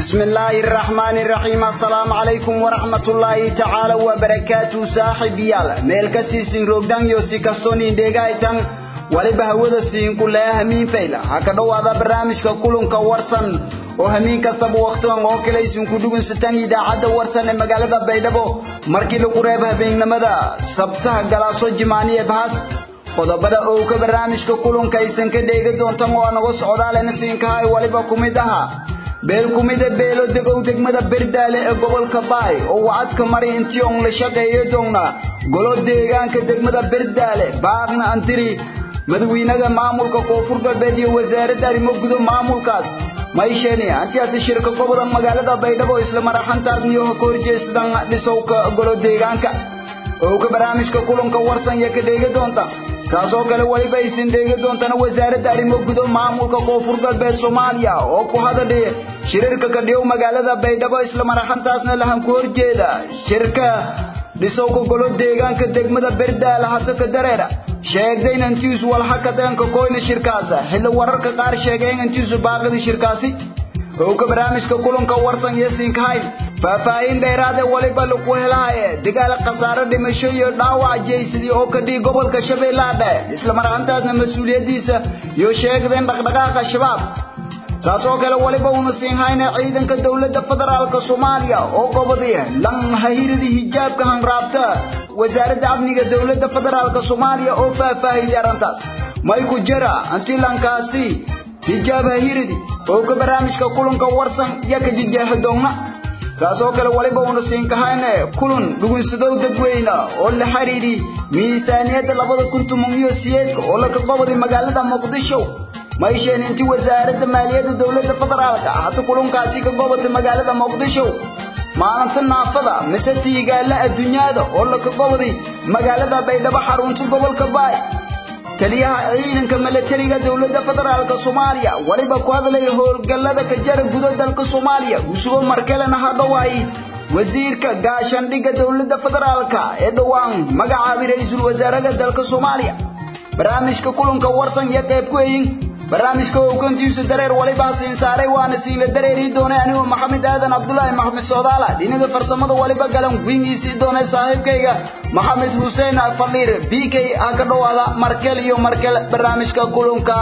بسم الله الرحمن الرحيم السلام عليكم ورحمة الله تعالى وبركاته صاحب يالا ميل كسيسين روغدان يوسي كسوني ديغايتان waliba hawada siin ku leeyahay hamiin fayla ha ka dhowaada barnaamijka kulanka warsan oo hamiin kastaba wakhtigan oo kale isin ku dhugunsataan idaacadda warsan ee magaalada baydhabo markii lagu reebo habeennimada sabtaha galaaso jimaaniye bahas qodobada oo ka barnaamijka kulanka aysan ka dheegi doontaan oo naga socdaalena siinkahay waliba ku mid aha beel ku mida beelo degow degmada berdaale ee gobolka baay oo wacadka mari intii on la shaqeeyo doona golo deegaanka degmada berdaale baaqna antiri madaxweynaha maamulka koonfur galbeed iyo wasaaradda arrimo gudo maamulkaas mayshani antiyaati shirka gobolka magaalada baydhabo isla maraxantaasniyo ka horjeestan dhisowka golo deegaanka oo ka barnaamijka kulanka warsan iyo ka dheegi doonta saasoo kale waliba aysan dheegi doontana wasaaradda arrimo gudo maamulka koonfur galbeed soomaaliya oo ku hadadhay shirarka ka dhiyow magaalada baydhabo isla maraxantaasna lahan ku horjeeda shirka dhisowka golo deegaanka degmada berdaala hata ka dareera sheegdayna intiisu walxa ka deenka koyna shirkaasa xilli wararka qaar sheegeen intiisu baaqidii shirkaasi oo ka barnaamijka kulanka warsan iyo siinkahayn faahfaahin dheeraade waliba lagu helahaye dagaal khasaare dhimasho iyo dhaawac jeysadii oo ka dhigi gobolka shabeellaha dhexe isla marxantaasna mas-uuliyaddiisa iyo sheegdeen dhaqdhaqaaqa shabaab saasoo kale waliba uuna siinhayna ciidanka dowladda federaalka soomaaliya oo qobadi lan hahiradii hijaabka hanraabta wasaaradda amniga dowladda federaalka soomaaliya oo faahfaahiyay arrintaas may ku jira antilankaasi hijaab hahiridi oo ka barnaamijka kulanka warsan iyo ka jijaaxi doonna saasoo kale waliba uuna siinkahayne kulan dhugunsadow dadweyne oo la xiriiri miisaaniyadda labada kun toban iyo siyeedka oo laga qobaday magaalada muqdisho maysheeni intii wasaaradda maaliyadda dowladda federaalka hata kulankaasi ka gobatay magaalada muqdisho maalinta naafada mise tiigaala adduunyada oo laga gobaday magaalada baydhabo xarunta gobolka baay taliyaha ciidanka milatariga dowladda federaalka soomaaliya waliba ku hadlaya howlgallada ka jara gudo dalka soomaaliya usugo markelena hadhowaay wasiirka gaashandhigga dowladda federaalka ee dhowaan magacaabay ra-iisul wasaaraha dalka soomaaliya barnaamijka kulanka warsan iyo qayb ku eyin barnaamijka hoggaantiisu dareer waliba siin saaray waana siinla dareeri doonay anigoo maxamed aadan cabdulaahi maxamed soodaala dhinaga farsamada waliba galan wingiisii doonay saaxiibkayga maxamed xuseen faliir b k ha ka dhowaada markel iyo markel barnaamijka kulanka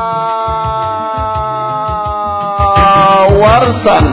warsan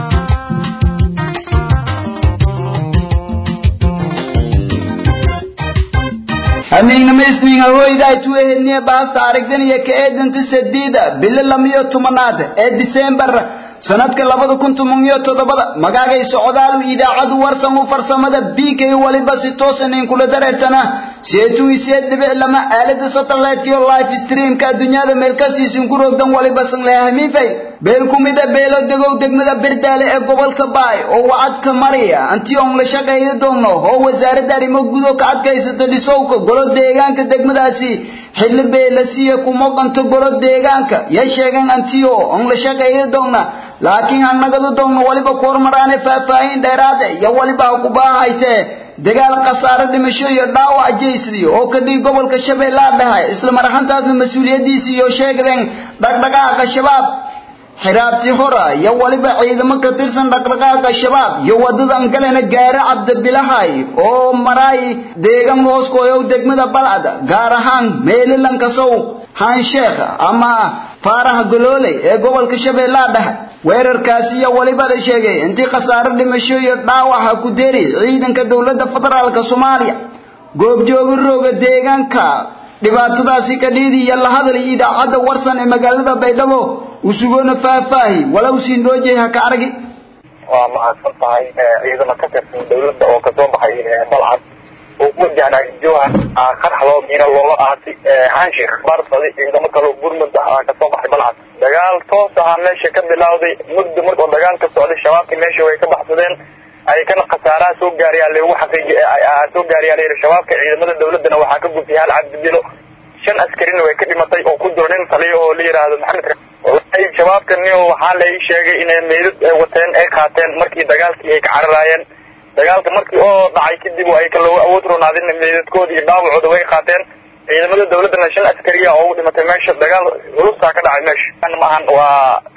hamiignama isniin haweydaa tuwehedniye baasta aragdan iyo ka eedanta sadiida bilo lamiyo tobanaad ee diseembar sanadka labada kun toban iyo toddobada magaagay socdaalu idaacadu warsan u farsamada b k waliba si toosan inkula dareertana seetuu iseed dhibic lama aalada satellite iyo live streamka adduunyada meelkastiisin ku rogdan waliba sanleha hamiifay beel ku mida beelo degow degmada berdaale ee gobolka baay oo wacadka mariya antii on la shaqeeyo doonno oo wasaaradda arrimo gudo ka adkaysato dhisowka golo deegaanka degmadaasi xilli beelasiya kuma qanto golo deegaanka ya sheegan antiyo on la shaqeeyo doonna laakiin hanagadu doonno waliba ku hormaraane faahfaahin dheeraade iyo waliba ha ku baahaytee dagaal khasaare dhimasho iyo dhaawac jeysdi oo ka dhigi gobolka shabeellaha dhexe isla maraxantaasna mas-uuliyaddiisii iyo sheegdeen dhaqdhaqaaqa shabaab xiraabtii hora iyo waliba ciidamo ka tirsan dhaqdhaqaaqa shabaab iyo wadadan galena gaare cabdibilahay oo maraay deegan hooskooyow degmada balcad gaar ahaan meelilankasow haansheekh ama faaraha golooley ee gobolka shabeellaha dhexe weerarkaasi iyo waliba la sheegay intii khasaare dhimasho iyo dhaawaxa ku deri ciidanka dowladda federaalka soomaaliya goobjooga rooga deegaanka dhibaatadaasi ka dhiidi iyo la hadlay idaacadda warsan ee magaalada baydhabo usugoona faahfaahi walow siin dhoojay ha ka aragi waa mahadsan tahay ciidamo ka tirsan dowladda oo kasoo baxay balcad oo ku wajahnaa jowhar qaraxdoo miina loola aatay hanshiikh barbadi ciidamo kaloo burmud ah kasoo baxay balcad dagaal toos ahaa meesha ka bilawday muddo markoo dagaal ka socday shabaabkii meesha way ka baxsadeen ay kana khasaaraha soo gaarayaan lagu xaqiiji soo gaarayaan shabaabka ciidamada dowladdana waxaa ka gubtay hal cabdibilo shan askarina way ka dhimatay oo ku jiro nin taliya oo la yidhaahdo maxamed wallahi shabaabka nin waxaa la ii sheegay inay meydad ay wateen ay qaateen markii dagaalkii ay ka cararaayeen dagaalka markii oo dhacay kadib ay kaloo awood ronaadin meydadkooda iyo dhaawacooda way qaateen ciidamada dowladdana shan askariya oo u dhimatay meesha dagaal culusaa ka dhacay meesha maahan waa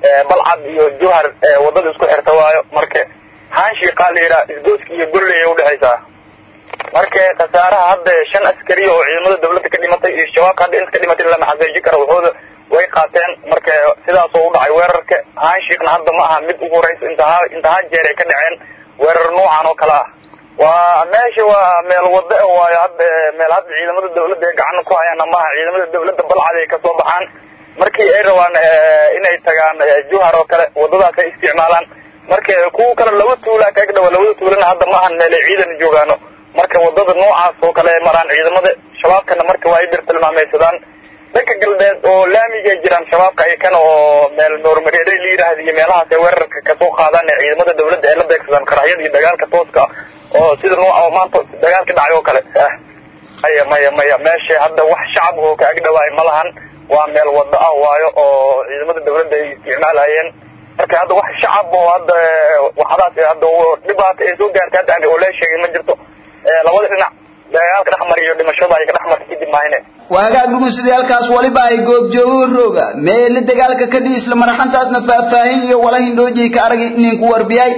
balcad iyo jowhar wadada isku xirta waayo marka haanshiiqaa la yidhaha isgooska iyo gorley ay udhexaysaa marka khasaaraha hadda shan askari oo ciidamada dawladda ka dhimatay iyo shabaabka hadda inta ka dhimatay lama xaqiijin karo waxooda way qaateen marka sidaasoo u dhacay weerarka haanshiiqna hadda ma aha mid ugu horeysa intaha intaha jeer ay ka dhaceen weerar noocan oo kale ah waa meesha waa meel wada waayo hadda meel hadda ciidamada dawladda ay gacana ku hayaana maaha ciidamada dawladda balcad ay kasoo baxaan markii ay rabaan inay tagaan juhar oo kale wadadaas ay isticmaalaan marka kuwa kale laba tuula kaga dhawa labada tuulana hadda ma ahan meel ay ciidan joogaano marka wadada noocaas oo kale ay maraan ciidamada shabaabkana marka waa ay bir tilmaameysadaan dhanka galbeed oo laamigay jiraan shabaabka ay kana oo meel noormareere la yidhaahda iyo meelahaas ay weerarka kasoo qaadaan ee ciidamada dawladda ay la beegsadaan qaraxyada iyo dagaalka tooska oo sida nooca oo maanta dagaalka dhacay oo kale maya maya maya meesha hadda wax shacab oo ka agdhawaay ma lahan waa meel wada ah waayo oo ciidamada dawladda ay isticmaalayeen marka hadda wax shacab oo hadda waxdaas hadda dhibaata ay soo gaartay hadda oo lee sheegay ma jirto labada dhinac dagaalka dhexmar iyo dhimashada ay ka dhexmartay kadib maahine waagaag dhugunsidayaalkaas waliba ay goobjoogo rooga meele dagaalka ka dhihi isla maraxantaasna faahfaahin iyo wala hindhoojay ka aragay ninku warbiyay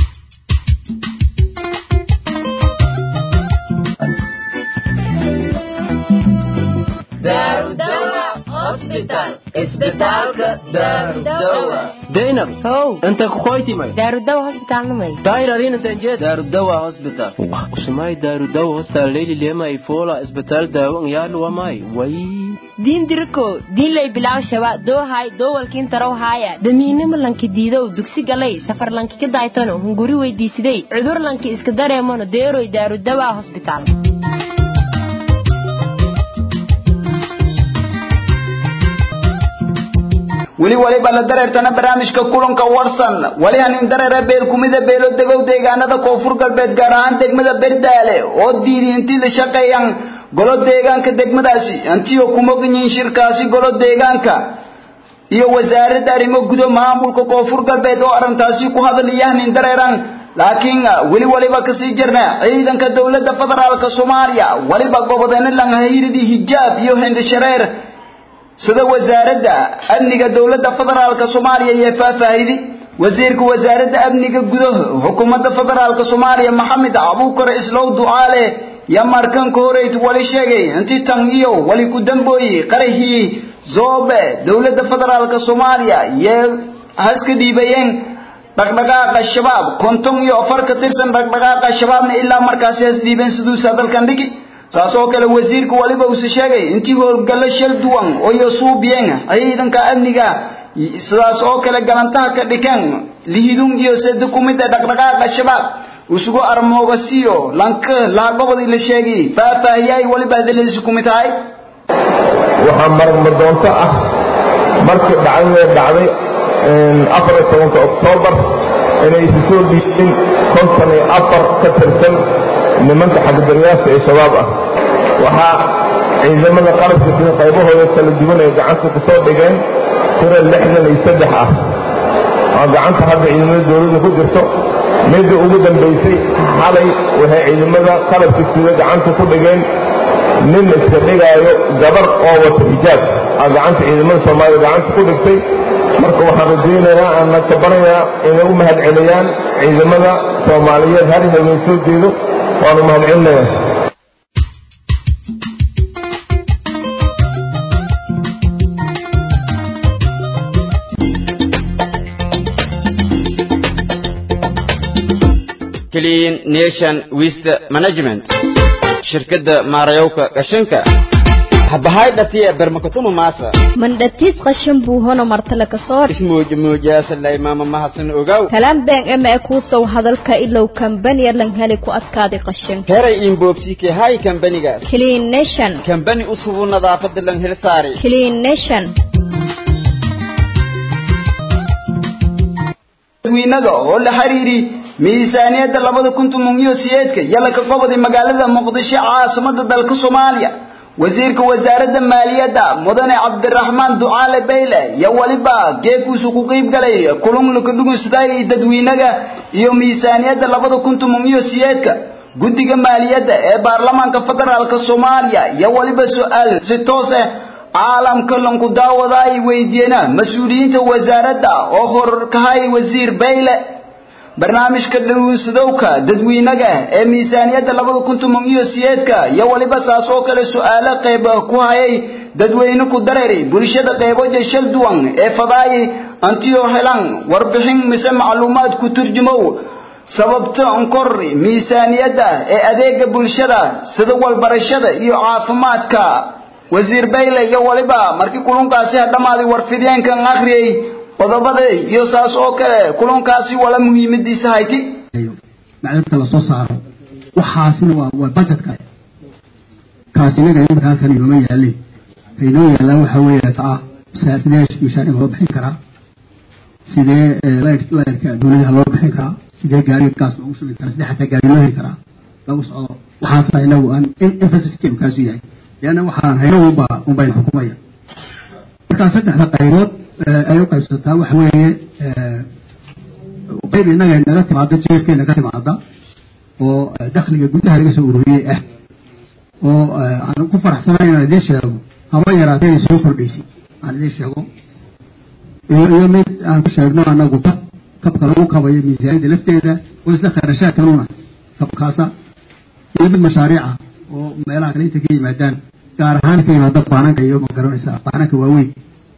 daynab how inta kukoytimay daarudawa hosbitaalnamay daayir adina tanjeed daarudawa hospital usumay daarudawa hospital leyli lema ifola isbitaal daawo ngyaadhu wamay way diin diriko diin lay bilaw shaba doohay doowalkiin tarow haaya damiinimo lanki diidow dugsi galay safar lanki ka daaytano hunguri weydiisiday cudur lanki iska dareemano deeroy daarudawa hosbitaal weli waliba la dareertana barnaamijka kulanka warsan wali hanin dareera beel kumida beelo degow deegaanada koonfur galbeed gaar ahaan degmada berdaale oo diiday intii la shaqeeyaan golo deegaanka degmadaasi intii oo kuma ganyiin shirkaasi golo deegaanka iyo wasaaradda arrimo gudo maamulka koonfur galbeed oo arrintaasi ku hadlaya hanin dareeran laakiin weli waliba kasii jirna ciidanka dowladda federaalka soomaaliya waliba gobodeena langhayridii hijaab iyo hindhishareer sida wasaaradda amniga dowladda federaalka soomaaliya iyo faahfaahidi wasiirka wasaaradda amniga gudaha xukuumadda federaalka soomaaliya maxamed abuukar islow ducaale yaa markanka horeyd wali sheegay intii tan iyo wali ku dambooyey qarahii zoobe dowladda federaalka soomaaliya yee haska dhiibayeen dhaqdhaqaaqa shabaab konton iyo afar ka tirsan dhaqdhaqaaqa shabaabna ilaa markaasi has dhiibeen siduusa dalkan dhigi saas oo kale wasiirku waliba uuse sheegay intii howlgallo shal duwan oo iyo suubiyeen ciidanka amniga sidaas oo kale galantaha ka dhikeen lihidun iyo sade ku mid a dhaqdhaqaaqa shabaab usugu armoogasiyo lanka laagobodii la sheegay faahfaahiyay waliba hadaladiisi ku mid tahay waxaa marmadoonto ah markii dhacdadee dhacday afar iyo tobanka oktoobar inay isu soo dhiibeen konton iyo afar ka tirsan nimanka xagdaryaasha ee shabaab ah waxaa ciidamada qalabka sida qaybahooda kala duwan ay gacanta ku soo dhigeen tira lixdan iyo saddex ah oo gacanta hadda ciidamada dowladda ku jirto midda ugu dambaysay xalay waxay ciidamada qalabka sida gacanta ku dhigeen nin iska dhigaayo gabar oo wata xijaab aa gacanta ciidamada soomaalida gacanta ku dhigtay marka waxaan rajaynayaa aanna kabanayaa inay u mahad celiyaan ciidamada soomaaliyeed har habeen soo jeedo waanu mahad celinayaa clean nation waste management shirkadda maarayowka qashinka habahay dhatiya bermakatuma maasa mandhatiis qashin buu hono martale ka soor ismuujmuujaasalay maama mahadsan ogaw kalaan been ema e kuusow hadalka ilow kambaniya lan heli ku adkaaday qashinka heray inboobsiike hay kambanigaas clean nation kambani usubu nadaafadda lan hel saari clean nation dadweynaga oo la xiriiri miisaaniyadda labada kun toban iyo sideedka yalla ka qobaday magaalada muqdisho caasimada dalka soomaaliya wasiirka wasaaradda maaliyadda mudane cabdiraxmaan ducaale bayle iyo waliba geekuusu ku qiib galay kulunlaka dhugunsaday dadweynaga iyo miisaaniyadda labada kun toban iyo sideedka guddiga maaliyadda ee baarlamaanka federaalka soomaaliya iyo waliba su-aal si toos ah caalamka lanku daawada ay weydiiyena mas-uuliyiinta wasaaradda oo horkahay wasiir bayle barnaamijka dhawinsadowka dadweynaga ee miisaaniyadda labada kun toban iyo sideedka iyo weliba saas oo kale su-aalo qayb ku hayay dadweyne ku dareeri bulshada qeyboja shal duwan ee fadaayi antiyo helan warbixin mise macluumaad ku turjumow sababta onkor miisaaniyadda ee adeega bulshada sida walbarashada iyo caafimaadka wasiir bayle iyo waliba markii kulunkaasi hadhamaaday warfideenkan akhriyey qodobada iyo saas oo kale kulunkaasi wala muhiimadiisa hayti macdadka lasoo saaro waxaasina waa waa budgetka kaasinaga iminka halkan inooma yaalin kainoo yaallaan waxa weeye taa sidee mishaariga loo bixin karaa sidee layrka dowladaha loo bixin karaa sidee gaariga gaas loogu shubi karaa sidee xataa gaari loo heli karaa lagu socdo waxaasa inagu aan emphasis-keenu kaasu yahay leanna waxaan hayno unba unbayna xukumaya markaa saddexda qaybood ay u qaybsataa waxa weeye qayb innaga naga timaada jeefkeena ka timaada oo dakhliga gudaha laga soo ururiyey ah oo aan ku faraxsanayn inaan idiin sheego haba yaraatee inay soo kordhaysay aan idiin sheego iyo iyo mid aan ku sheegno anagu kab kabka lagu kabayo miisaaniyadda lafteeda oo isla kharashaadkanuna kabkaasa iyo mid mashaariica oo meelaha kale inta ka yimaadaan gaar ahaan ka yimaada baananka iyo ma garanaysa baananka waaweyn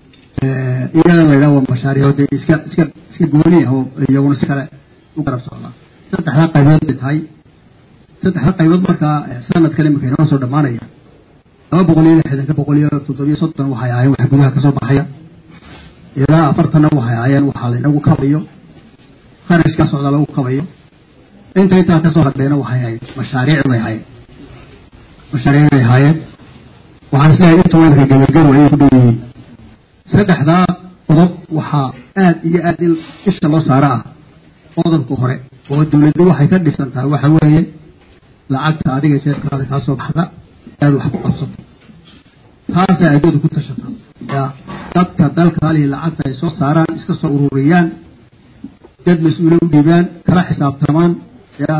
iyada la yidhaha waa mashaariic dee iska iska iska gooni ah oo iyaguna si kale u garab socdaa saddexda qaybood bay tahay saddexda qaybood markaa sanadkan imika inoo soo dhammaanaya laba boqol iyo lixdanka boqol iyo toddobiyo soddon waxay ahaayeen wax gudaha kasoo baxaya ilaa afartanna waxay ahaayeen waxaa laynagu kabayo kharashkaa socdaa lagu kabayo inta intaa kasoo hadheena waxay ahayd mashaariic bay ahaayeen mashaariic bay ahaayeen waxaan isleeyahay inta weynka gabagaru ayay ku dhow yihiin saddexdaa qodob waxaa aad iyo aad in isha loo saaro ah qodobka hore oo dowladdu waxay ka dhisan tahay waxa weeye lacagta adiga jeerkaada kaa soo baxda aad wax ku qabsato taasaa addooda ku tashata ya dadka dalkaalihi lacagta ay soo saaraan iska soo ururiyaan dad mas-uule u dhiibaan kala xisaabtamaan ya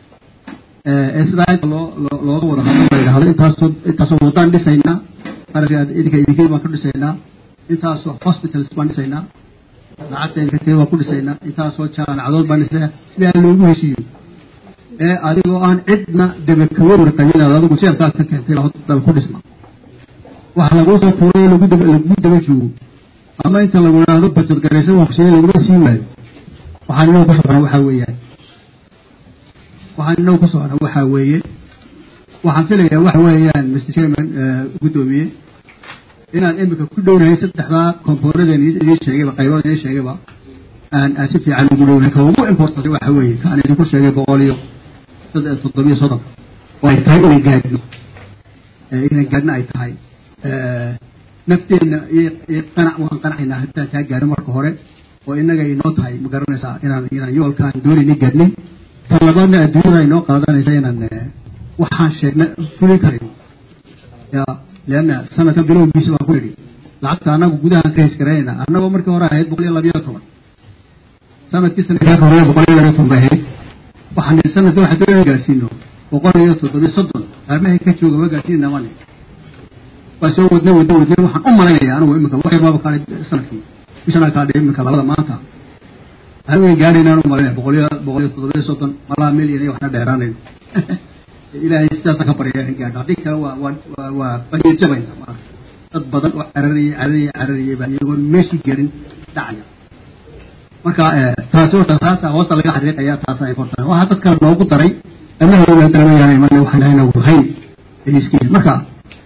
ee sidaa inta loo looga wada hadlo la yidhahdo intaasoo intaasoo waddaan dhisaynaa qarashka idinka idinkii baan ka dhisaynaa intaasoo hospitals baan dhisaynaa lacagta inkatee waan ku dhisaynaa intaasoo jaamacadood baan dhisaynaa sidaa loogu heshiiyo ee adigoo aan cidna dabakawar qabinaad adigu jeerkaad ka keentay dal ku dhisma waxa laguu soo tuuray lagu daba lagu daba joogo ama inta lagu idhaahdo bajad garaysan waqshiyada laguma sii waayo waxaan inagu ku socona waxaa weeyaan waxaan inagu ku socona waxaa weeye waxaan filayaa waxa weeyaan mr chairman guddoomiye inaan imika ku dhownahay saddexdaa komboonadeen idiin sheegayba qaybood idiin sheegayba aan aan si fiican ugu dhownahay ka ugu importanti waxa weeye ka aan idinku sheegay boqol iyo toddobiyo soddon oo ay tahay inay gaadhno inay gaadhno ay tahay nafteenna iyo qanac waan qanacaynaa haddaan kaa gaadho marka hore oo innaga inoo tahay ma garanaysaa inaan inaan yoolkaan doonayna gaadhnay tan labaadna adduunyada inoo qaadanaysa inaan waxaan sheegna fulin karayn ya leanna sanadka bilowgiisa baan ku nidhi lacagta annagu gudahaan ka hesgaraynayna annagoo markii hore ahayd boqol iyo labiyo toban sanadkii sanadkaa hore boqol iyo labiyo toban bay ahayd waxaan nihi sanadka waxaan doonayna gaadhsiino boqol iyo toddobiyo soddon arrimahay ka jooga waa gaadhsiinayna mani waa soo wadnay wadnay wadnay waxaan u malaynaya anigu imika wax yarbaaba kaadhay sanadkii bishanaa kaadhay imika labada maanta anigu way gaadhaynaan u malaynaya boqol iyo boqol iyo toddobiyo soddon malaa milyan iyo waxna dheeraanayno ilaahay sidaasa ka barya in gaadho haddii kale waa waa waa baniya jabayna dad badan oo carariyay carariyay carariyay baa iyagoon meeshii gelin dhacaya marka taasi horta taasa hoosta laga xariiqaya taasa important waxaa dad kale noogu daray ama haween kale ma yahay mana waxaan ahayn nagu hayn ay iska yihiin marka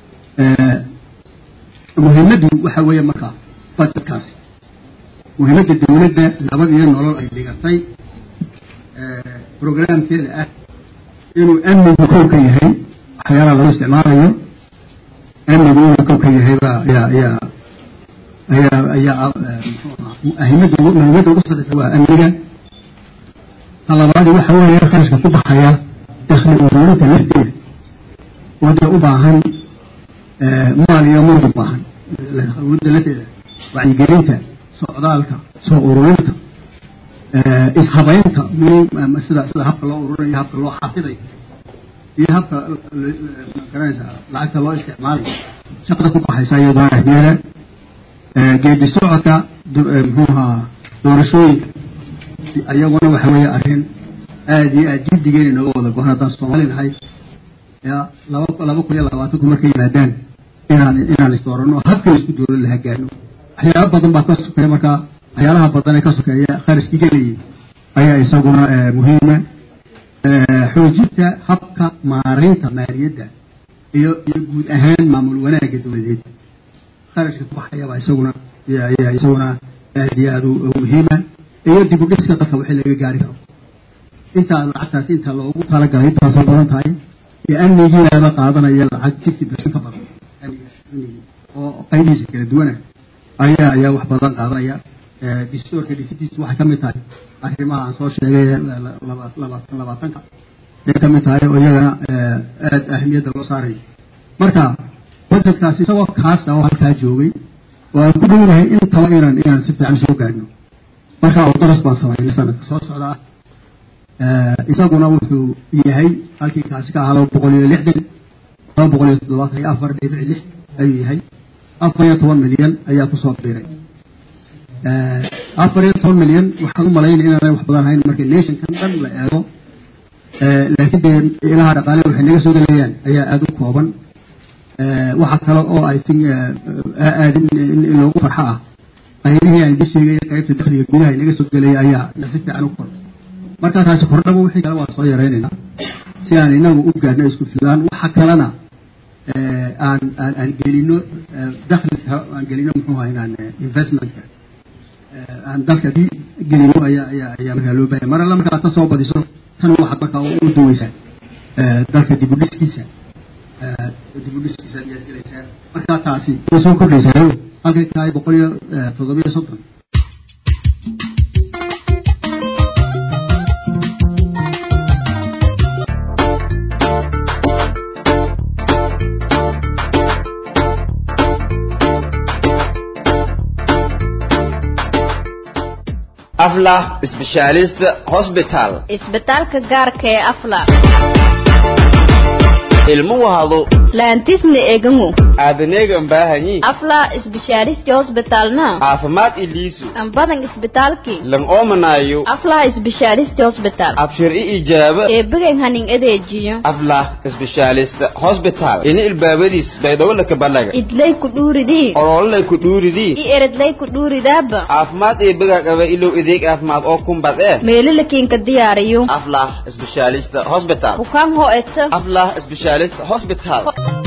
muhiimaddu waxa weeye marka budgetkaasi muhiimadda dawladda nabad iyo nolol ay dhigatay programkeeda ah inuu amnigu kow ka yahay waxyaalaha lagu isticmaalayo amnigu inuu kow ka yahay baa ayaa ayaa ayaa ayaa ahimada muhiimadda ugu sarreysa waa amniga ta labaadi waxa weeye kharashka ku baxaya dakhli ururinta lafteeda oo dee u baahan maal iyo murg u baahan ururinta lafteeda wacyigelinta socdaalka soo ururinta ishabaynta sida sida habka loo ururinayo habka loo xafidayo iyo habka garanaysa lacagta loo isticmaalayo shaqada ku baxaysa iyadoo ahmiyada geedi socodka muxuu ahaa doorashooyinka iyaguna waxa weeye arrin aada iyo aad jiddigeena nooga wada gohan haddaan soomaali nahay ya laba laba kun iyo labaatanku markay yimaadaan inaan inaan isdooranno habkii isku dooran lahaa gaarno waxyaaba badan baa ka sokeeya markaa waxyaalaha badan ee ka sokeeya kharashkii gelayay ayaa isaguna muhiima xoojinta habka maaraynta maaliyadda iyo iyo guud ahaan maamul wanaagga dowladeed kharashka ku baxayabaa isaguna ayaa isaguna aad iyo aad u muhiima iyo dib u dhiska dalka wixii laga gaari karo intaa lacagtaasi inta loogu talagalay intaasoo badan tahay iyo amnigiinaaba qaadanaya lacag fifty percent ka badan oo qaybihiisa kala duwana ayaa ayaa wax badan qaadanaya distoorka dhisitiisu waxay ka mid tahay arrimaha aan soo sheegay labaatan labaatanka ay ka mid tahay oo iyagana aad ahmiyadda loo saarayo marka budgetkaasi isagoo kaasta oo halkaa joogay oo aan ku dhownahay intaba inaan inaan si fiican soo gaadhno marka oo daras baan samaynay sanadka soo socda ah isaguna wuxuu yahay halkii kaasi ka ahaa laba boqol iyo lixdan laba boqol iyo toddobaatan iyo afar dhibic lix ayuu yahay afar iyo toban milyan ayaa kusoo biiray afar iyo toban milyan waxaan u malaynaya inaanay wax badan hayn marka nationkan dhan la eego laakiin dee ilaha dhaqaale waxay naga soo gelayaan ayaa aada u kooban waxaa kale oo i think aad in loogu farxo ah qaybihii aan idin sheegay qaybta dakhliga gudaha inaga soo gelaya ayaa si fiican u kordhay marka taasi kordhaba wixii kale waa soo yaraynaynaa si aan inagu u gaadhno isku filaan waxa kalena aan aan aan gelino dakhli aan gelino muxuu ahaa inaan investmentka aan dalka di gelino ayaa ayaa ayaa markaa loo baahaya mar alla markaa ka soo badiso tan waxaad markaa u duweysaa dalka dib u dhiskiisa dib u dhiskiisa ayaad gelaysaa markaa taasi way soo kordhaysaa halkay tahay boqol iyo toddobiyo soddon aflah specialist hospital isbitaalka gaarka ee afla ilmo wahado laantisna egango aadaneegan baahanyi afla isbishaaristi hosbitalna caafimaad iliisu ambadan isbitaalki lan oomanaayo afla isbishaaristi hosbital abshir i ijaaba eebigan hanin adeejiyo aflah specialist hospital ini ilbaabadiis baydhawolaka balaga idlay ku dhuuridii olololay ku dhuuridii i eredlay ku dhuuridaaba caafimaad eebiga qaba ilow ideeg caafimaad oo kumbad ee meelalakiinka diyaariyo aflah specialist hospital bukaan ho eta aflah specialist hospital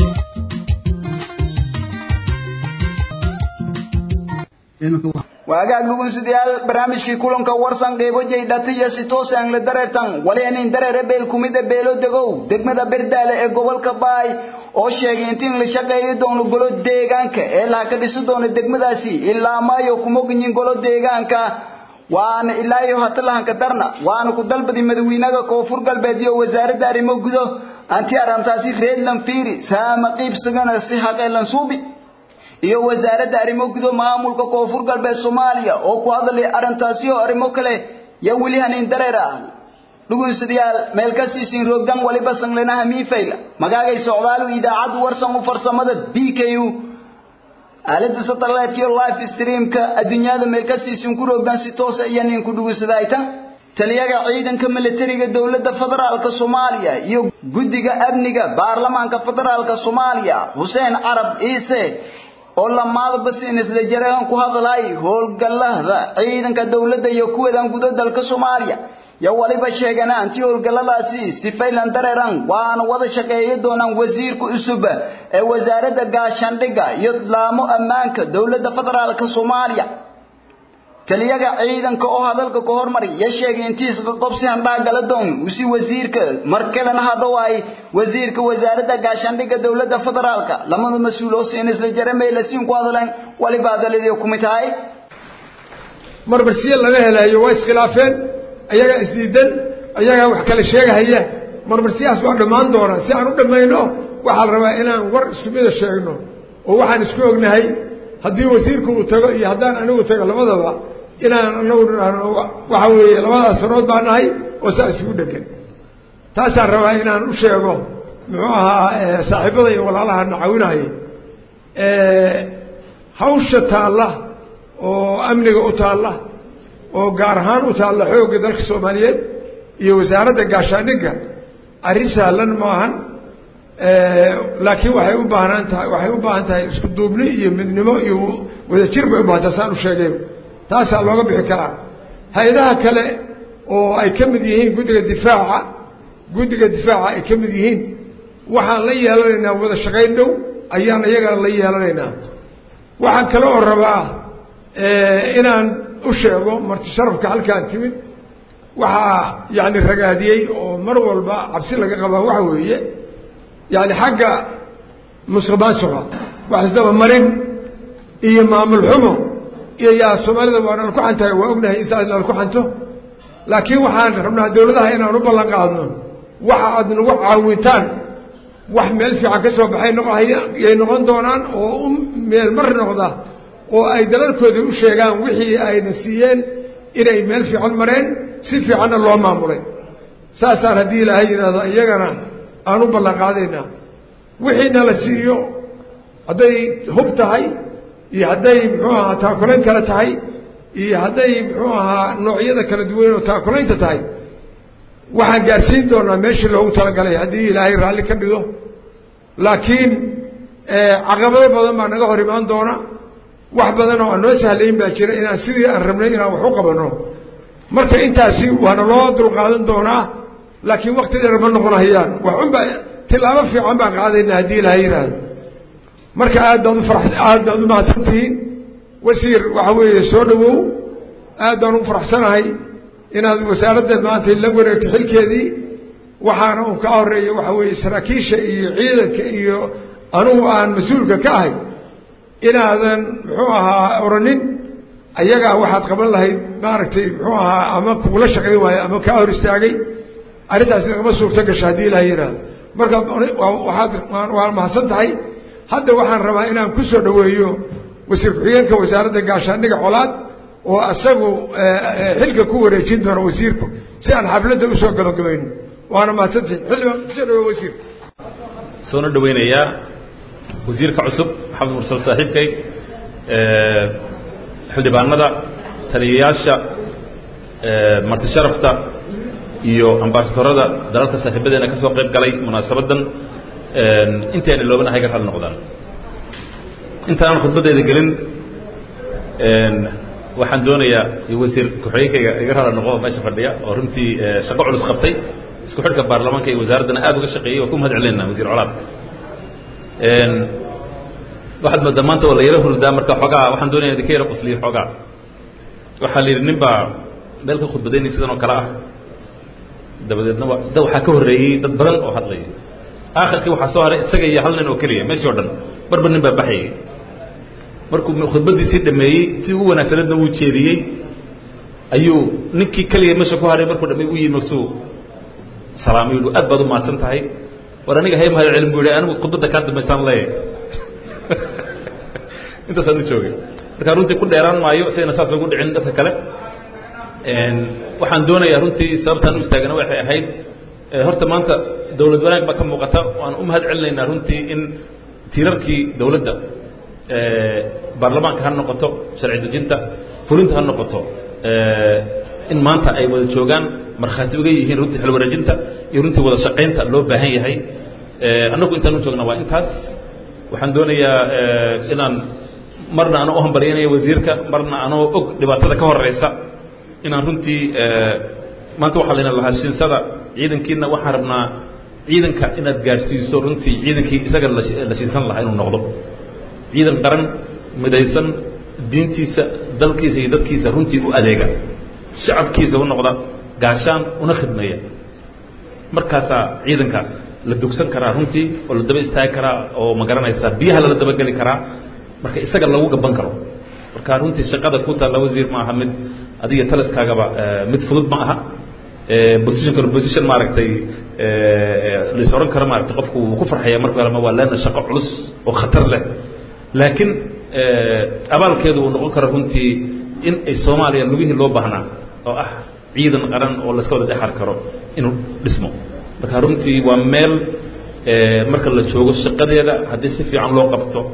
waagaag dhugunsidayaal barnaamijkii kulanka warsan qeybo jaydhatiya si toos aan la dareertan wali anin dareere beel kumida beelo degow degmada berdaale ee gobolka baay oo sheegay intiin la shaqeeyi doono golo deegaanka ee laha ka dhisi doono degmadaasi ilaa maayo kumoginyin golo deegaanka waana ilaa iyo hatalahanka darna waana ku dalbadi madawiinaga koonfur galbeed iyo wasaaradda arrimo gudo anti arrintaasi reedlan fiiri saama qiibsigana si haqeelan suubi iyo wasaaradda arrimo gudo maamulka koonfur galbeed soomaaliya oo ku hadlay arrintaasi oo arrimo kale yaa weli hanin dareer ah dhugunsidayaal meel ka siisin roogdan waliba sanglanaha miifayla magaagay socdaalu idaacaddu warsan u farsamada b k u aalada satellite iyo live streamka adduunyada meel ka siisin ku roogdan si toos ah iyo nin ku dhugunsadaytan taliyaga ciidanka militariga dowladda federaalka Soomaaliya iyo guddiga amniga baarlamaanka federaalka Soomaaliya Hussein Arab Ciise oo lamaada basiin isla jaraan ku hadlay howlgallada ciidanka dowladda iyo kuwadan gudaha dalka Soomaaliya ya waliba sheegana anti howlgalladaasi si faylan dareeran waana wada shaqeeyo doonaan wasiirka cusub ee wasaaradda gaashaandhigga iyo laamo ammaanka dowladda federaalka Soomaaliya taliyaga ciidanka oo hadalka ka hormari ya sheegay intiis qobsi handhaa gala doon usi wasiirka markalena hada waay wasiirka wasaaradda gaashaandhigga dowladda federaalka lamada mas-uul oo siin isla jaramay la siin ku hadleen waliba hadaladii ku mid tahay marmarsiya laga helayo waa iskhilaafeen ayagaa isdiidan ayagaa wax kala sheegahaya marmarsiyahaas waa dhammaan doonaa si aan u dhammayno waxaa la rabaa inaan war isku mida sheegno oo waxaan isku ognahay haddii wasiirku uu tago iyo haddaan anigu tago labadaba inaan anagu nidhaahno waxa weeye labadaas sanood baa nahay oo saa isugu dhegan taasaan rabaa inaan u sheego muxuu ahaa saaxiibada iyo walaalahana caawinayay hawsha taalla oo amniga u taalla oo gaar ahaan u taalla xoogga dalka soomaaliyeed iyo wasaaradda gaashaandhigga arrin sahlan maahan laakiin waxay u baahnaan tahay waxay u baahan tahay isku duubni iyo midnimo iyo wadajir bay u baahan tahay saan u sheegay taasaa looga bixi karaa hay-adaha kale oo ay ka mid yihiin guddiga difaaca guddiga difaaca ay ka mid yihiin waxaan la yeelanaynaa wada shaqayn dhow ayaan iyagana la yeelanaynaa waxaan kale oo rabaa inaan u sheego marti sharafka halkaan timid waxaa yacni ragaadiyey oo mar walba cabsi laga qabaa waxa weeye yacni xagga musuqmaasuqa wax isdaba marin iyo maamul xumo iyo yaa soomaalida waa nala ku xantahay waa ognahay in saas nala ku xanto laakiin waxaan rabnaa dawladaha inaan u ballan qaadno waxa aad nagu caawintaan wax meel fiican ka soo baxay noqoyay noqon doonaan oo u meel mar noqda oo ay dalalkoodii u sheegaan wixii ayna siiyeen inay meel fiican mareen si fiicanna loo maamulay saasaan haddii ilaahay yidhaahdo iyagana aan u ballan qaadaynaa wixiina la siiyo hadday hub tahay iyo hadday muxuu ahaa taakulayn kale tahay iyo hadday muxuu ahaa noocyada kala duwan oo taakulaynta tahay waxaan gaarsiin doonaa meeshii loogu talagalay haddii ilaahay raalli ka dhigo laakiin caqabado badan baa naga hor imaan doona wax badan oo aan noo sahlayn baa jira inaan sidii aan rabnay inaan wax u qabanno marka intaasi waana loo dulqaadan doonaa laakiin wakti dheer ma noqon hayaan wax unbaa tilaabo fiican baan qaadaynaa haddii ilaahay yidhaahdo marka aad baad u fara aad baad u mahadsan tihiin wasiir waxa weeye soo dhawow aad baan ugu faraxsanahay inaad wasaaradda maanta la wareegto xilkeedii waxaana uu ka horeeya waxa weeye saraakiisha iyo ciidanka iyo anugu aan mas-uulka ka ahay inaadan muxuu ahaa oranin ayagaa waxaad qaban lahayd maaragtay muxuu ahaa ama kugula shaqayn waayo ama kaa hor istaagay arrintaas nagama suurto gasho haddii ilaha yidhaahdo marka waxaad waa mahadsan tahay hadda waxaan rabaa inaan ku soo dhoweeyo wasiir ku-xigeenka wasaaradda gaashaandhiga colaad oo asagu xilka ku wareejin doona wasiirku si aan xafladda usoo gabagabayno waana mahadsantihin xildhibaan kusoo dhawo wasiir soona dhaweynayaa wasiirka cusub maxamed mursal saaxiibkay xildhibaanada taliyayaasha marti sharafta iyo ambasadorada dalalka saaxiibadeena ka soo qayb galay munaasabaddan intayna loobanahay ka raalli noqdaan intaanaan khudbaddeeda gelin waxaan doonayaa wasiir ku-xigeenkayga iga raalli noqo meesha fadhiya oo runtii shaqo culus qabtay isku xidhka baarlamaanka iyo wasaaraddana aad uga shaqeeyey waa ku mahad celinayna wasiir colaad waxaad moodaa maanta waa la yaro hurdaa marka xoogaa waxaan doonaya idinka yaro qusliyo xoogaa waxaa la yidhi nin baa meel ka khudbadaynay sidan oo kale ah dabadeedna wa da waxaa ka horreeyey dad badan oo hadlaya aakhirkii waxaa soo haray isaga iyo hal nin oo keliya meeshii o dhan marba nin baa baxayay markuu khudbaddiisii dhameeyey si ugu wanaagsaneedna wuu jeediyey ayuu ninkii keliya meesha ku haray markuu dhameey u yimi magsuu salaamay yidhi aad baad u mahadsan tahay war aniga hay mahad celin buu yidhi anigu khudbadda kaa dambaysaan leeyahay intaasaan u joogay markaa runtii ku dheeraan maayo isagana saas ugu dhicin dadka kale waxaan doonayaa runtii sababtaan u istaagana waxay ahayd horta maanta dawlad wanaag baa ka muuqata waan u mahad celinaynaa runtii in tiirarkii dawladda baarlamaanka ha noqoto sharci dejinta fulinta ha noqoto in maanta ay wada joogaan markhaati uga yihiin runtii xil wareejinta iyo runtii wada shaqaynta loo baahan yahay annagu intaan u joogna waa intaas waxaan doonayaa inaan marna anoo u hambalyaynaya wasiirka marna anoo og dhibaatada ka horeysa inaan runtii maanta waxaa layna lahaa shinsada ciidankiina waxaan rabnaa ciidanka inaad gaarsiiso runtii ciidankii isaga la shiinsan lahaa inuu noqdo ciidan qaran midaysan diintiisa dalkiisa iyo dadkiisa runtii u adeega shacabkiisa u noqda gaashaan una khidmeeya markaasaa ciidanka la dugsan karaa runtii oo la daba istaagi karaa oo ma garanaysaa biyaha lala dabageli karaa marka isaga lagu gaban karo marka runtii shaqada ku taalla wasiir ma aha mid adiga taliskaagaba mid fudud ma aha positionkan position maaragtay lais odhan karo maaragtay qofku wuu ku farxaya markuu helama waa leena shaqo culus oo khatar leh laakiin abaalkeedu uu noqon karo runtii in ay soomaaliya lugihii loo baahnaa oo ah ciidan qaran oo layska wada dhexar karo inuu dhismo marka runtii waa meel marka la joogo shaqadeeda haddii si fiican loo qabto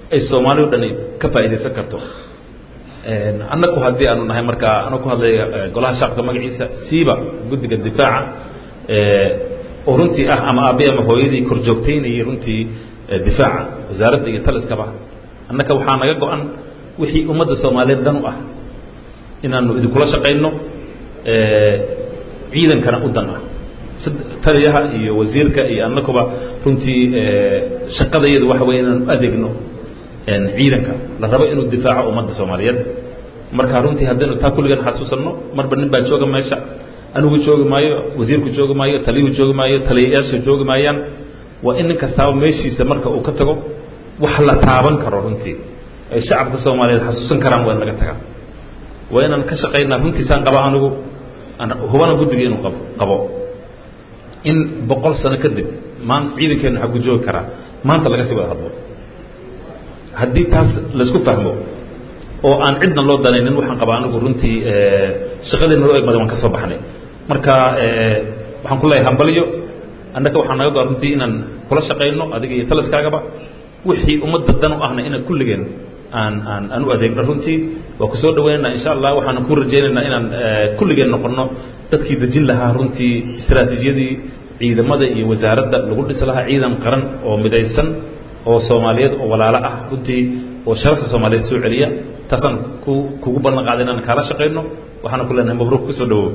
ay soomaali o dhani ka faa'iidaysan karto annagu haddii aanu nahay markaa anuu ku hadlaya golaha shacabka magaciisa siiba guddiga difaaca oo runtii ah ama aabbe ama hooyadii kor joogtaynayay runtii difaaca wasaaradda iyo taliskaba annaka waxaa naga go-an wixii ummadda soomaaliyeed dhan u ah inaanu idinkula shaqayno ciidankana u dan ah taliyaha iyo wasiirka iyo annaguba runtii shaqadayadu waxa weeye inaanu adeegno ciidanka la rabo inuu difaaco ummadda soomaaliyeed marka runtii haddaynu taa kulligan xasuusanno marba nin baa jooga meesha anigu joogi maayo wasiirku joogi maayo taliyuhu joogi maayo taliyayaasha joogi maayaan waa in nin kastaaba meeshiisa marka uu ka tago wax la taaban karo runtii ay shacabka soomaaliyeed xasuusan karaan waa in laga tagaa waa inaan ka shaqaynaa runtiisaan qaba anigu hubana guddiga inuu qabo in boqol sano kadib maan ciidankeennu xagu joogi karaa maanta laga sii wada hadlo haddii taas laisku fahmo oo aan cidna loo danaynin waxaan qabaa anigu runtii shaqadeenna loo egmaday waan ka soo baxnay marka waxaan ku leeyahay hambalyo annaga waxaa naga go-an runtii inaan kula shaqayno adiga iyo taliskaagaba wixii ummadda dan u ahna inaan kulligeen aan aan aan u adeegno runtii waa ku soo dhawaynaynaa insha allah waxaana ku rajaynaynaa inaan kulligeen noqonno dadkii dejin lahaa runtii istaraatiijiyadii ciidamada iyo wasaaradda lagu dhisi lahaa ciidan qaran oo midaysan oo soomaaliyeed oo walaalo ah runtii oo sharafta soomaaliyeed soo celiya taasaan ku kugu ballan qaaday inaan kaala shaqayno waxaana ku leenahay mabruuk kusoo dhawow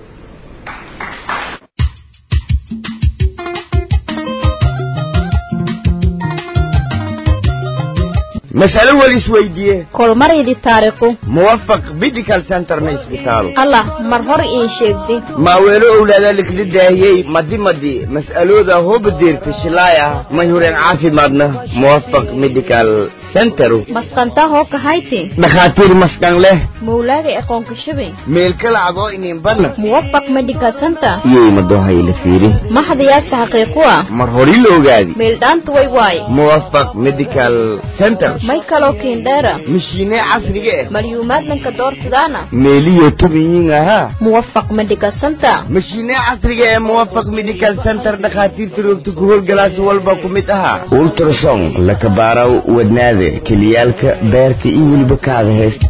mas'alo wal isweydiiye kolmaridi taariikhu muwafaq medical centerna isbitaalo allah mar hor iin sheegdi maaweelo owlaada likla daahiyey madi madi mas'alooda hooba deerta shilaaya mayhureen caafimaadna muwafaq medical centeru masqantaa hoo kahayti dhakhaatiir maskan leh mawlaaga aqoonka shabay meelkala adoo iniinbanna muwafaq medical center iyay madohayla fiiri maxdayaasa xaqiiqu ah mar hori la ogaadi meeldhaanta way waay muwafaq medical center may kaloo kiindheera mashiine casriga ah malyuumaadnanka doorsidaana meeliyo tubiyiin ahaa muwafaq medical center mashiine casriga ee muwafaq medical center dhakhaatiirta roogta ku howlgalaasi walba ku mid ahaa ultrason lakabaaraw wadnaada keliyaalka beerka iyo weliba kaada heesta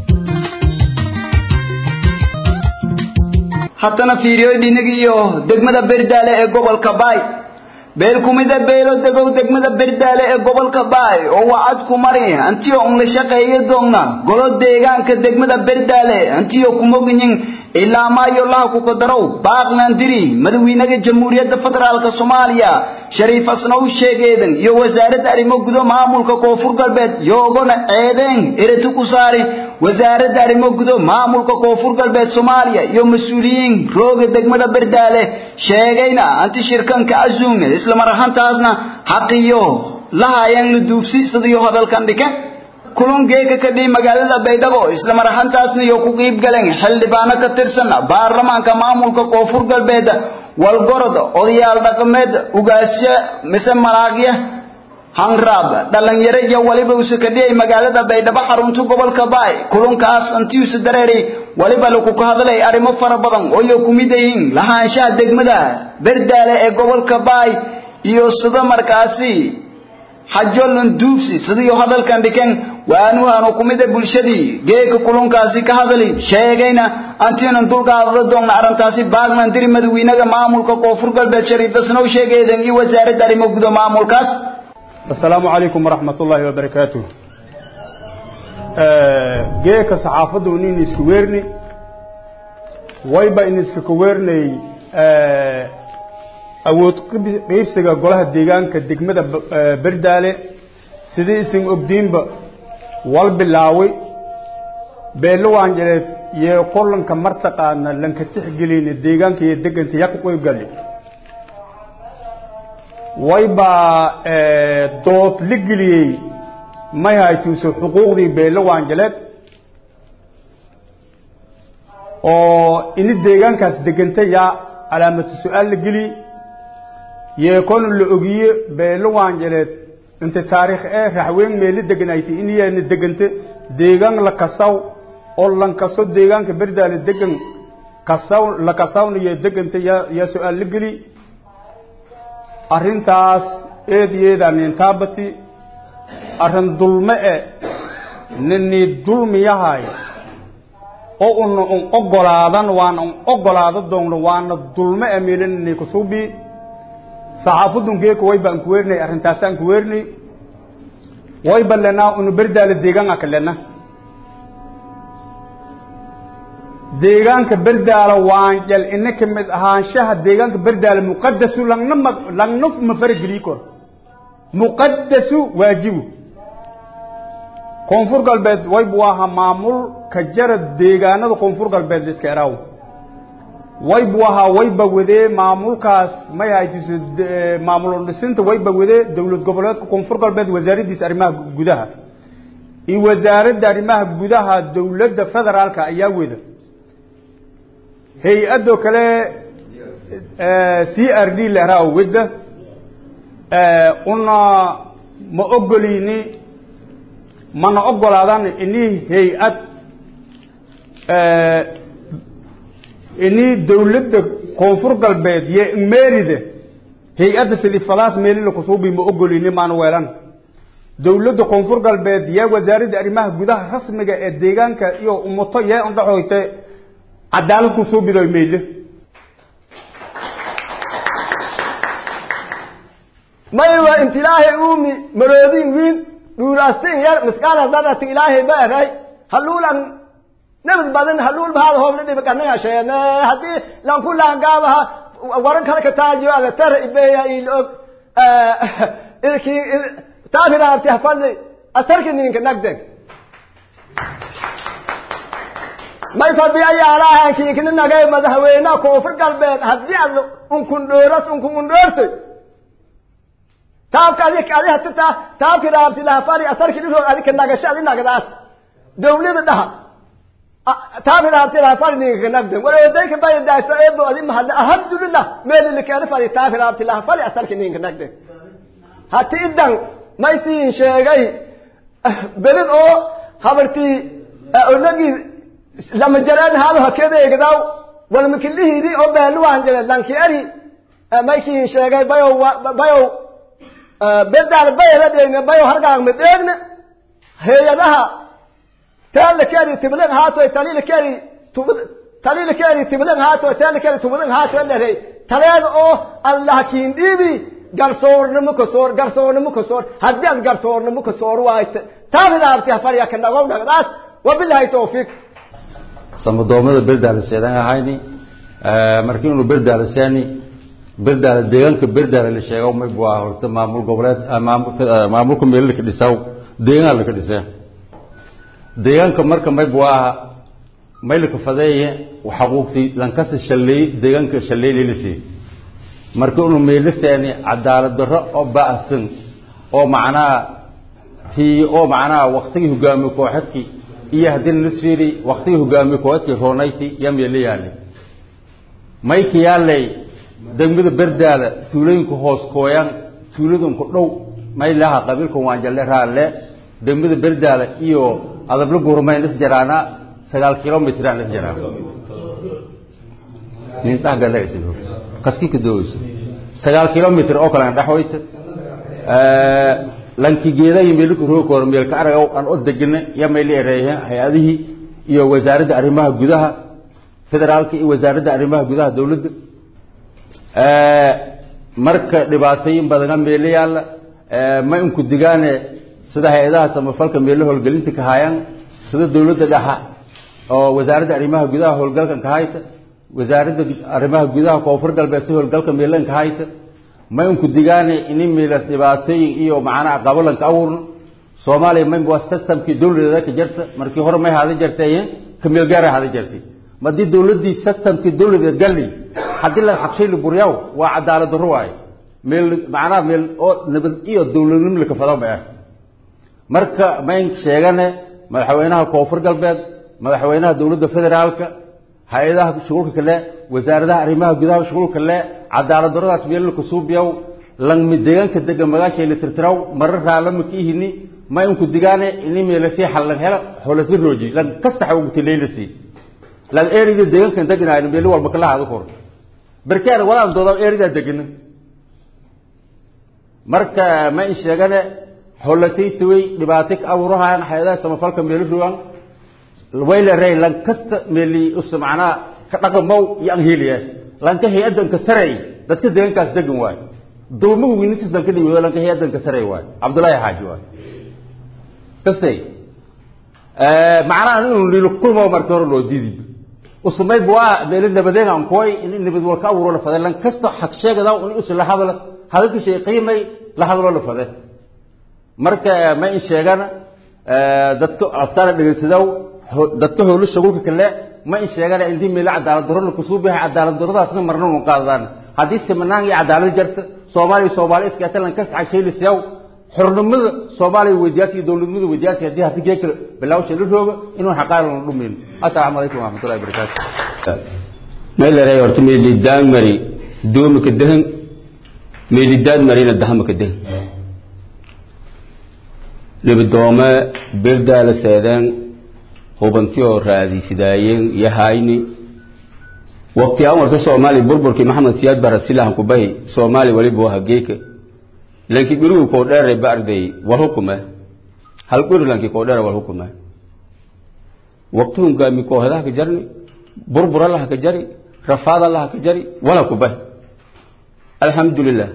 haddana fiiriyo dhinaga iyo degmada berdaale ee gobolka baay beel kumida beelo degow degmada berdaale ee gobolka baay oo wacad ku mari antiyo unla shaqeeya doonna golo deegaanka degmada berdaale antiyo kumoginyin ilaa maayo laha ku qadarow baaqlandiri madawiinaha jamhuuriyadda federaalka soomaaliya shariif asnaw sheegeedan iyo wasaaradda arrimo gudo maamulka koonfur galbeed yoogona ceedeen erati ku saari wasaaradda arrimo gudo maamulka koonfur galbeed soomaaliya iyo mas-uuliyiin rooga degmada berdaale sheegayna anti shirkanka azuumne isla mar ahaantaasna xaqiyo lahayaan la duubsi sidiyo hadalkan dhike kulan geeka ka dhihi magaalada baydhabo isla mar ahaantaasna iyo ku qiib galeen xildhibaano ka tirsan baarlamaanka maamulka koonfur galbeed walgorod odayaal dhaqameed ugaasyo mise malaaqya hanraab dhalinyaro iyo waliba use ka dhiyay magaalada baydhabo xarunta gobolka baay kulankaas antiuse dareeray waliba lagu ka hadlay arrimo fara badan oo iyo kumid yihiin lahaanshaha degmada berdaale ee gobolka baay iyo sida markaasi xajolan duubsi sidii hadalkan dhikan waanuhanu kumida bulshadii geeka kulunkaasi ka hadali sheegayna antiinan dulqaadada doonna arrintaasi baagnan diri madawiinaha maamulka koonfur galbeed shariif basnow sheegeedan iyo wasaaradda arrimo gudo maamulkaas السلام عليكم ورحمة الله وبركاته جيك صحافة ونين اسكويرني ويبا إن اسكويرني awood qiibsiga golaha deegaanka degmada berdaale sidii isin ogdiinba wal bilaaway beelo waanjaleed iyo kolanka martaqaana lanka tixgelina deegaanka iyo deganta yaa ku qoygali waybaa dood la geliyey may haytuuso xuquuqdii beelo waanjaleed oo ini deegaankaas deganta yaa calaamatu su-aal la geliyey yeekona la ogiye beelo waanjaleed inta taariikh ee raxweyn meeli deganayti in yaana degante deegaan la kasaw oo lan kasto deegaanka berdaale degan kasaw la kasawna iyo deganta yaa yaa su-aal la geli arrintaas eed yeedaan intaabati arrin dulme e ninii dulmiyahay oo una un ogolaadan waana un ogolaado doonno waana dulme e meele ninii kusuubi saxaafadun geeka way baan ku weerinay arrintaasaan ku weerinay way ballenaa unu berdaala deegaanka kalena deegaanka berdaala waan jal ina ka mid ahaanshaha deegaanka berdaala muqadasu langna ma langna ma farageliyi karo muqadasu waajibu koonfur galbeed way buu ahaa maamul ka jara deegaanada koonfur galbeed liska eraaw way buu ahaa wayba wadee maamulkaas may haytiso maamul dhisinta wayba wadee dowlad goboleedka koonfur galbeed wasaaraddiisa arrimaha gudaha iyo wasaaradda arrimaha gudaha dowladda federaalka ayaa wada hay-adoo kale c r d leraa wadda una ma ogolini mana ogolaadan ini hay-ad ini dowladda koonfur galbeed iyo merida hay-adda silifadaas meelila kusuubi ma ogolini maana weelan dowladda koonfur galbeed yaa wasaaradda arrimaha gudaha rasmiga ee deegaanka iyo umuto yee andhaxoyte cadaalad kusuubido meyle maywa inta ilaahay uumi maroodin wiin dhuulaastin yar miskaala dadati ilaahay ba eray haluulan nabad badan haluul bahaad hoobla dhiba kanaga sheene haddii lanku laangaabaha waran kale ka taajiyo ada tara ibeya ilog ilki taafiraabti hafadli asarki ninka nagden may fadhiyayaalahaankiikini nagay madaxweynaha koonfur galbeed haddii ad unkun dhooras unkun undhoortoy taabka adi adi hatita taabki raabti lahafari asarki dhiroo adika nagasho adi nagdaas dawlada dhaha taabi raabti lahafari ninka nagden walodayka baya daasta eebo adi mahadle alhamdulillah meelilikeena fadi taabi raabti lahafari asarki ninka nagden hati idan may siin sheegay belid oo habartii onagii lama jareen haado hakedeegdaw walmakilihiidi oo beeluwaan jire lankieri maykiin sheegay bayow bayow bedaal bayala dheegne bayow hargaag ma dheegne hay-adaha teela keri tibling haatoy talila keri talila keri tibling haatoy teela keri tibling haatoy dherey taleeda oo allah kiin dhiibi garsoornimo kasoor garsoornimo kasoor haddii aad garsoornimo kasoor waayte taafiraabti hafariya ka dhagow dhagdaas wabilahi tawfiiq samadoomada berdaala seedan ahayni markii inuu berdaala seeni berdaala deegaanka berdaala la sheego may buu ahaa horta maamul goboleed maamulka meel laka dhisaw deegaan laka dhisee deegaanka marka may buu ahaa may laka fadeeye xaquuqtii lankasa shalleey deegaanka shalleey leelisii markii inuu meelo seeni cadaalad darro oo ba'san oo macnaha tii oo macnaha waktigii hogaamiye kooxadkii iyo haddii nisfiri waktigii hogaamiye kooxadkii roonayti yaa meelo yaallay mayka yaallay degmada berdaada tuulooyinka hoos kooyan tuuladunku dhow may laha qabiilka waanjalle raalle degmada berdaada iyo adabla gurmayn is jaraana sagaal kilomitr aan is jaraan nin dhahgala kaskinka dooyso sagaal kilomitr oo kale aan dhaxwayta lankigeeda iyo meelka roogkor meelka araga aan o degina ya mayla ereeyeen hay-adihii iyo wasaaradda arrimaha gudaha federaalka iyo wasaaradda arrimaha gudaha dowladda marka dhibaatooyin badana meelo yaalla ma inku digaane sida hay-adaha samafalka meelo howlgelinta ka haayaan sida dowladda dhaxa oo wasaaradda arrimaha gudaha howlgalkan ka hayta wasaaradda arrimaha gudaha koonfur galbeed si howlgalka meelan ka hayta ma inku digaane ini meelas dhibaatooyin iyo macnaha qabalanka awurno soomaaliya may waa systemkii dowladeeda ka jirta markii hore may hada jirtay ka meel gaara hada jirtay ma haddii dowladdii systemkii dowladeed galli haddii la xabshay la buryaw waa cadaalad darro waaye meel macnaha meel oo nabad iyo dowladnimo la kafado ma ah marka mayn sheegane madaxweynaha koonfur galbeed madaxweynaha dowladda federaalka hay-adaha shughulka kale wasaaradaha arrimaha gudaha shughulka kale cadaalad darradaas meel la kasuubiyaw langmi deegaanka dega magaashay la tirtiraw marar raalama ka ihini ma inku digaane ini meelasii xallan hela xolasla rooji lan kasta xawgti leylasi lan erida deegaankan deganaayna meelo walba kala hada kor barkeena walaan dooda eridaa degana marka ma in sheegane xolasaytawey dhibaato ka abuurahayan hay-adaha samafalka meelo rogan wayleray lan kasta meeli usa macnaha ka dhaqamow iyo an heliya lanka hay-adanka sarey dadka deegaankaas degan waayo dulmuhu wiinintiis lanka dhiwado lanka hay-adanka sarey waayo cabdullaahi xaaji waayo kastay macnaha inuu lilo kulmo marka hore loo diidi usumay waa meelo nabadeyn aan kuway in nabad wal ka abuuro la faday lan kasta xaq sheegada in usu la hadal hadalku shay qiimay la hadalo la faday marka ma in sheegana dadka afkaar dhageysadow dadka howlo shaqulka kale ma in sheegana indii meel cadaalad darro ku soo bixi cadaalad darradaasna marna uu qaadaan hadii simanaan iyo cadaalad jarta Soomaaliya Soomaaliya iska talan kas xaq liisiyow xornimada Soomaaliya weydiyaasi dawladnimada weydiyaasi hadii hadii geek bilaaw shay la roogo inuu xaqaal la dhumin assalaamu alaykum wa rahmatullahi wa barakatuh meel leeyahay horta meel daan mari doomi ka dahan meel daan marina dahama ka dahan libidoome birdaala seedeen hubantiyoo raadisidaayeen iyo hayni waqti aan warta soomaaliya burburkii maxamed siyaad bara silahan kubahi soomaaliya waliba waa hageeka lanki gurigu koo dheeray ba arday war hukuma hal guri lanki koo dheera war hukuma waqtihun gaami koohadaha ka jarni burbura laha ka jari rafaada laha ka jari wala kubahi alxamdulilah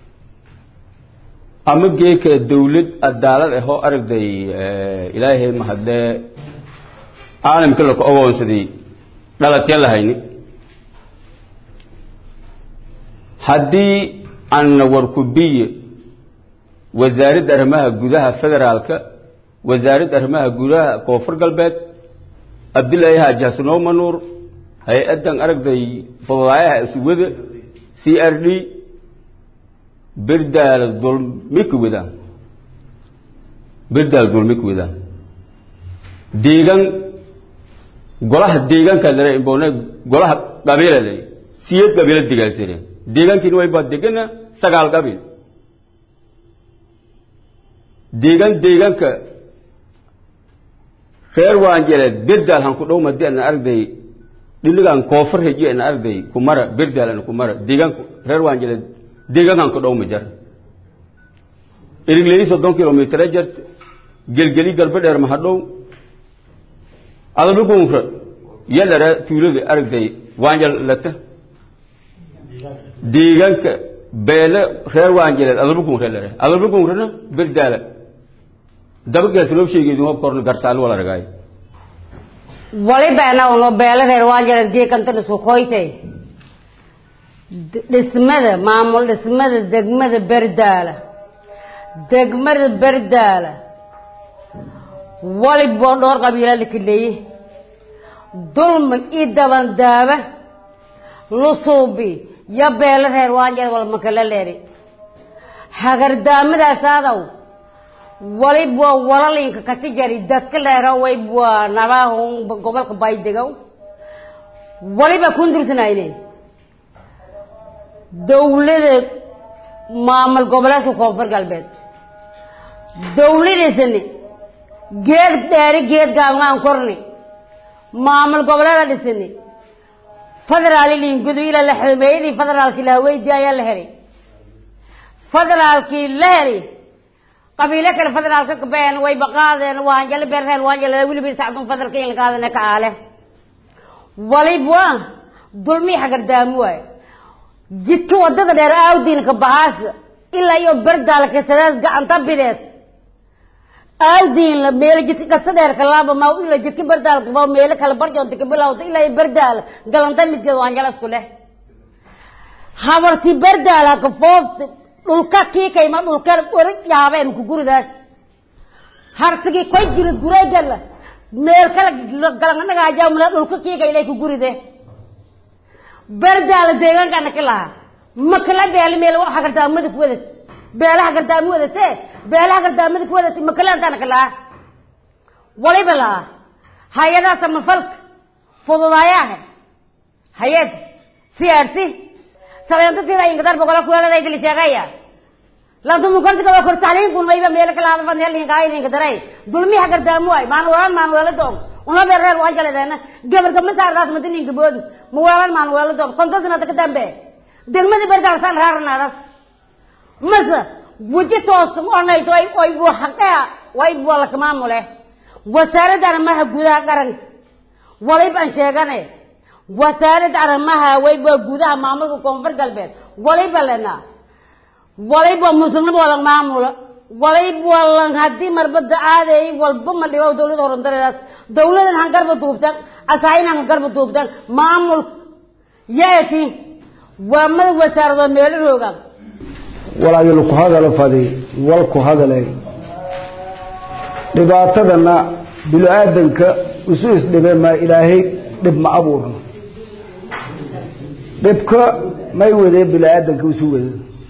ama geeka dawlad cadaalad ahoo aragday ilaahay mahadee caalamka laku ogoonsaday dhalatee lahayni haddii anna warkubiye wasaaradda arrimaha gudaha federaalka wasaaradda arrimaha gudaha koonfur galbeed cabdillaahi haaji xasanoo manuur hay-addan aragday fududaayaha isuwada c r d birdaala dulmi ka wadaan birdaala dulmi ka wadaan deegaan golaha deegaanka lare imbone golaha qabiila lare siyad qabiila degaasire deegaankiina way baa degana sagaal qabiil deegaan deegaanka reer waanjeleed birdaal han ku dhow madi ana aragday dhiligan koofar heji ana aragday kumara birdaal ana kumara deegaanka reer waanjeleed deegaankan ku dhow ma jar irigley soddon kilomitr jart gelgeli galbe dheer ma hadhow adabigunra yalare tuulada aragday waanjal lata deegaanka beele reer waanjeleed adabigunra lare adabigunrana birdaala dabagees loo sheegeedu hab korna garsaal wala ragaay waliba anagoo beele reer waanjeleed geekanta dhisukoytay dhismada maamul dhismada degmada berdaala degmada berdaala waliboo dhowr qabiila la kaleeye dulmi io dabandaaba lusuubi yo beelo reer waanjeed walmakala leeri hagardaamadaas aadaw walib waa walalinka kasi jari dadka leero wayb waa nabahun gobolka baydegow waliba kundursanayne dawlada maamul goboleedka koonfur galbeed dawladaysani geed dheeri geed gaabngaan korni maamul goboleeda dhisani federaali lingudu ila la xilmeeyadii federaalkii laha weydi ayaa la helay federaalkii la helay qabiilo kale federaalka kabeen way baqaadeen waanjale beerreel waanjale weliba sacdun federaalka in laqaadane ka aale walib waa dulmii xagardaamu waaye jidka wadada dheer aawdiinka bahaas ilaa iyo berdaalka sadeed gacanta bideed aawdiin la meelo jidka kasa dheerka laaba ma ilaa jidka berdaalka ba meelo kale barjoonta ka bilowda ilaa iyo berdaal galanta midkeed waanjala isku leh habarti berdaala ka foofta dhulka kii kayma dhulka oris yaabeen ku guridaas harsigii koy jirid gureegala meel kala galanganagaajaamula dhulka kii kaylay ku guride berdaala deegaankana ka lahaa makala beeli meel waxa gardaamada ku wadat beelaha gardaamo wadatee beelaha gardaamada ku wadatay makalaantana ka lahaa waliba lahaa hay-adaha samafalka fududaayaha hay-ad siyaarsi sabeentatiida ingadar bogola kuweelada idil sheegaya lantumukasiga waa kor tacliinkun mayba meelo kala hadafan helinka aylinka daray dulmiha gardaamo waay maan weelan maan weelo doon una beer reer waan jaleedeena gabarka ma saardaas madininka boodi ma weelan maan weelo doon kontasnada ka dambe degmada berdaal san raarnaadas mase weji toosan onayto ay ay buu xaqaa way buu la maamule wasaaradda arrimaha gudaha qaranka waliba aan sheegane wasaaradda arrimaha way buu gudaha maamulka koonfur galbeed waliba lena waliba muslim wala maamula waliba wala hadii marbada aaday walba ma dhibo dawladda horumarinaysa dawladan han garba duubtan asaayina han garba duubtan maamul yaati waa mad wasaarado meel roogan walaayul ku hadalo fadi wal ku hadalay dhibaatadana bilo aadanka isu isdhibe ma ilaahay dhib ma abuurno dhibka may wadee bilo aadanka isu wade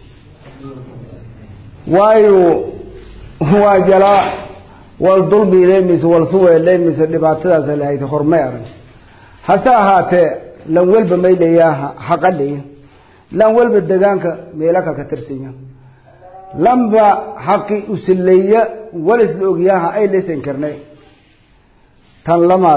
waayo waa jalaa wal dulmiiday mise wal suweelay mise dhibaatadaas lahayd hormay arag hase ahaatee lan walba may leeyaha xaqadhiya lan walba degaanka meelaka ka tirsanya lanba xaqi usileeya walis la ogyaha ay leysan karnay tan lamaad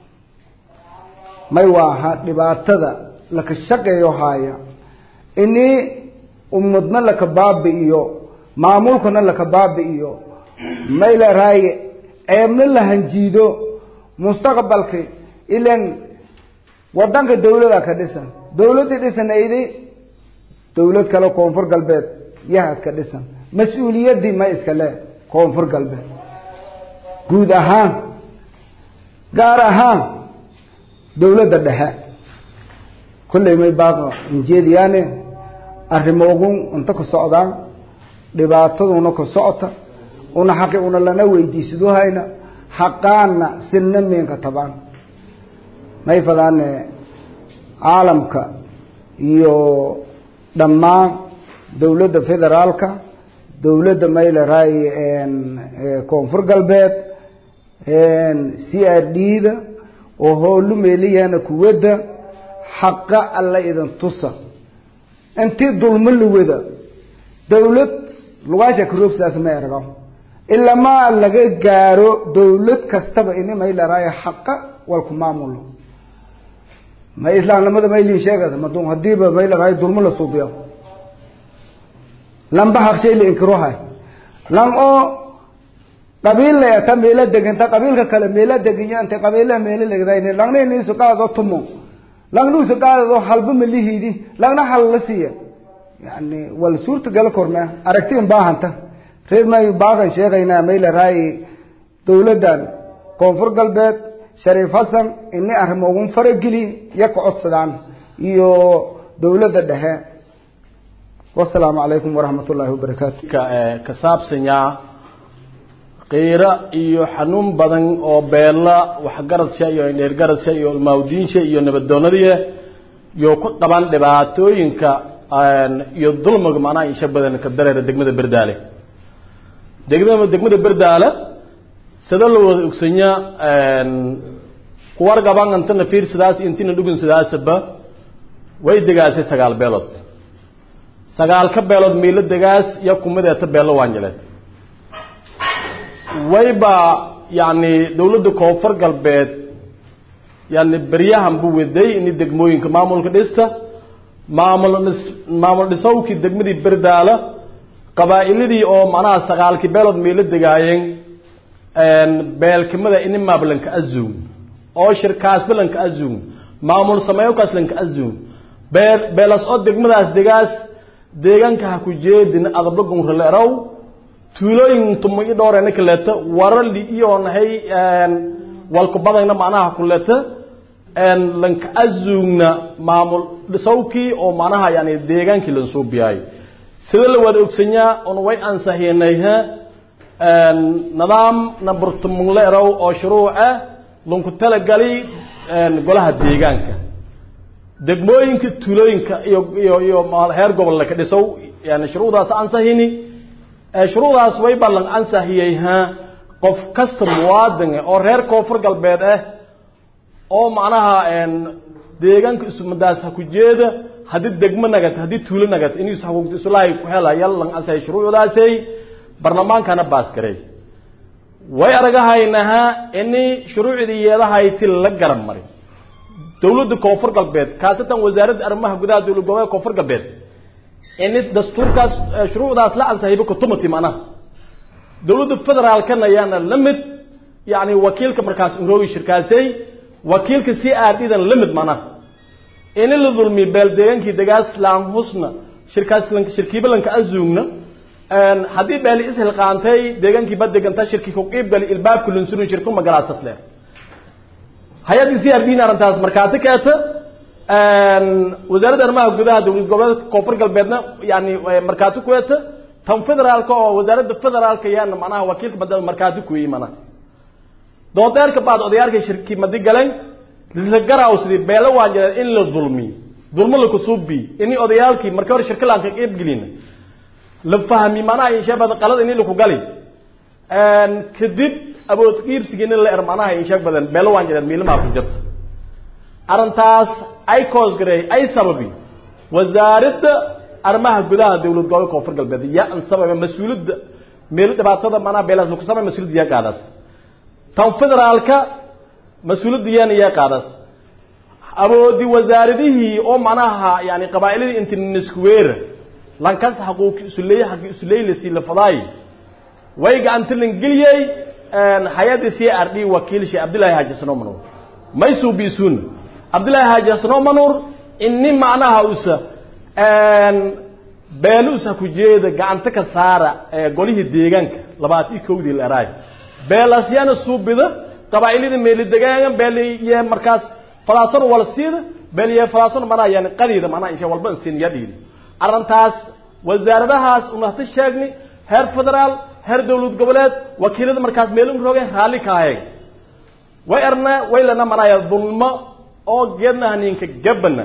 may waaha dhibaatada laka shaqeeyo haaya inii ummadna laka baabi'iyo maamulkana laka baabi'iyo may la raaye ceebna la hanjiido mustaqbalka ilan wadanka dawlada ka dhisan dawladii dhisanayday dawlad kale koonfur galbeed yahad ka dhisan mas-uuliyaddii ma iska le koonfur galbeed guud ahaan gaar ahaan dawladda dhexe kolley may baaqa injeediyaane arrimoogun unta ka socdaan dhibaataduna ka socota una xaqi una lana weydiisadohayna xaqaana sinna meenka tabaan may fadaane caalamka iyo dhammaan dawladda federaalka dawladda mayleray koonfur galbeed c r d da oo hoolu meeliyana kuwadda xaqa alla idin tusa intii dulmo la wada dawlad lugaasha karoogsaas ma ergo ilamaa laga gaaro dawlad kastaba ini mayleray xaqa walku maamulo ma islaamnimada maylin sheegada madun hadiiba mayleray dulmo la suubiyo lamba haqshay la inkirohay lan oo qabiil la ta meela deganta qabiilka kale meela deginya anta qabiilaha meela legdayne langna ni su qaado tumo langna su qaado halba malihidi langna hal la siiya yani wal suurta gal korma aragtiin baahanta reed may baahan sheegayna meela raay dawladan koonfur galbeed shariif hasan inni arrimo ugu farageli ya ka codsadaan iyo dawladda dhexe wasalaamu calaykum waraxmat ullaahi wabarakaatu ka saabsanyaa qiiro iyo xanuun badan oo beella waxgaradsha iyo indheergaradsha iyo ilmaawdiinsha iyo nabaddoonadiya iyo ku qaban dhibaatooyinka iyo dulmiga macnaha insha badan ka dareera degmada berdaale degmada degmada berdaale sida la wada ogsanyaa kuwar gaban intana fiir sidaas intina dhugun sidaasaba way degaasay sagaal beelood sagaal ka beelood miilo degaas iyo kumadeeta beelo waanjaleed wayba yacni dawladda koonfur galbeed yani beryahan buu waday ini degmooyinka maamulka dhista maamul dhis maamul dhisowkii degmadii berdaala qabaa'iladii oo macnaha sagaalkii beelood miilo degaayeen beelkamada ini maablanka azuun oo shirkaasba lanka azuun maamul sameeyowkaas lanka azuun beel beelas oo degmadaas degaas deegaanka ha ku jeedin adabla gunraleerow tuulooyin tumo i dhowrena kaleeta warali iyo nahay walku badayna macnaha kuleeta lanka azuugna maamul dhisowkii oo macnaha yani deegaankii lan soo biyaayo sida la wada ogsanyaa un way ansahiinayha nidaam number tumunleerow oo shuruuca lanku talagali golaha deegaanka degmooyinka tuulooyinka iyo iyo iyo heer gobolle ka dhisow yani shuruudaas ansahini shuruudaas way ballan ansahiyey ha qof kasta muwaadin oo reer koonfur galbeed ah oo macnaha deegaanka isumadaas ha ku jeeda haddii degmo nagat haddii tuulo nagat inuu xuquuqda islaahi ku helaya lan ansahay shuruucdaasay barlamaankana baas garay way aragahaynaha ini shuruucdii yeedahayti la garab marin dawladda koonfur galbeed khaasatan wasaaradda arrimaha gudaha dowlad goboleed koonfur galbeed in dastuurkaas shuruucdaas la ansahayba kutumati macnaha dowladda federaalkana ayaana la mid yani wakiilka markaas unroogi shirkaasay wakiilka c r d dan la mid macnaha ini la dulmi beel deegaankii degaas laan husna shirkaas shirkiiba lanka azuugna haddii beeli ishilqaantay deegaankii ba deganta shirki ku qiib gali ilbaabka lunsurin shirku magalaasas leer hay-addii c r d na arrintaas markaati keeta wasaaradda arrimaha gudaha dowlad goboleedka koonfur galbeedna yani markaati ku eeta tan federaalka oo wasaaradda federaalka yaana macnaha wakiilka badda markaati ku yi macnaha doodeerka baad odayaalka shirki madi galeen lisla garaaw sidii beelo waa jireen in la dulmi dulmo la kusubi ini odayaalkii markii hore shirka laan ka qeyb gelina la fahmi macnaha inshaabada qalad ini laku gali kadib awood qiibsigiina la er macnaha inshaag badan beelo waan jireen miilimaa ku jirta arrintaas ay koosgareey ay sababi wasaaradda arrimaha gudaha dowlad gobolka koonfur galbeed yaa an sababa mas-uuliyadda meel dhibaatada macnaha beelaas laku samay mas-uuliyadda yaa qaadaas tan federaalka mas-uuliyadda yaana yaa qaadaas awoodi wasaaradihii oo macnaha yani qabaa'iladii intiniskuweera lankas xaquuq isuleey xaqi isuleylasi la fadaay way gacanta lan geliyey hay-adda c r d wakiil sheekh cabdullaahi haaji xasano manuur maysuu biisuun cabdullaahi haaji xasano manuur ini macnaha usa beelo usa ku jeeda gacanta ka saara golihii deegaanka labaatan iyo kowdii la eraay beelaasyaana suubida qabaa'iladii meeli degaangan beeliye markaas falaasano wala siida beeliye falaasano manaa yani qadiida manaa insha walba sin ya dhiiri arrintaas wasaaradahaas unahta sheegni heer federaal heer dowlad goboleed wakiilada markaas meelin roogeen raalli ka ahayn way erna way lana manaya dulmo oo geedna haninka gabana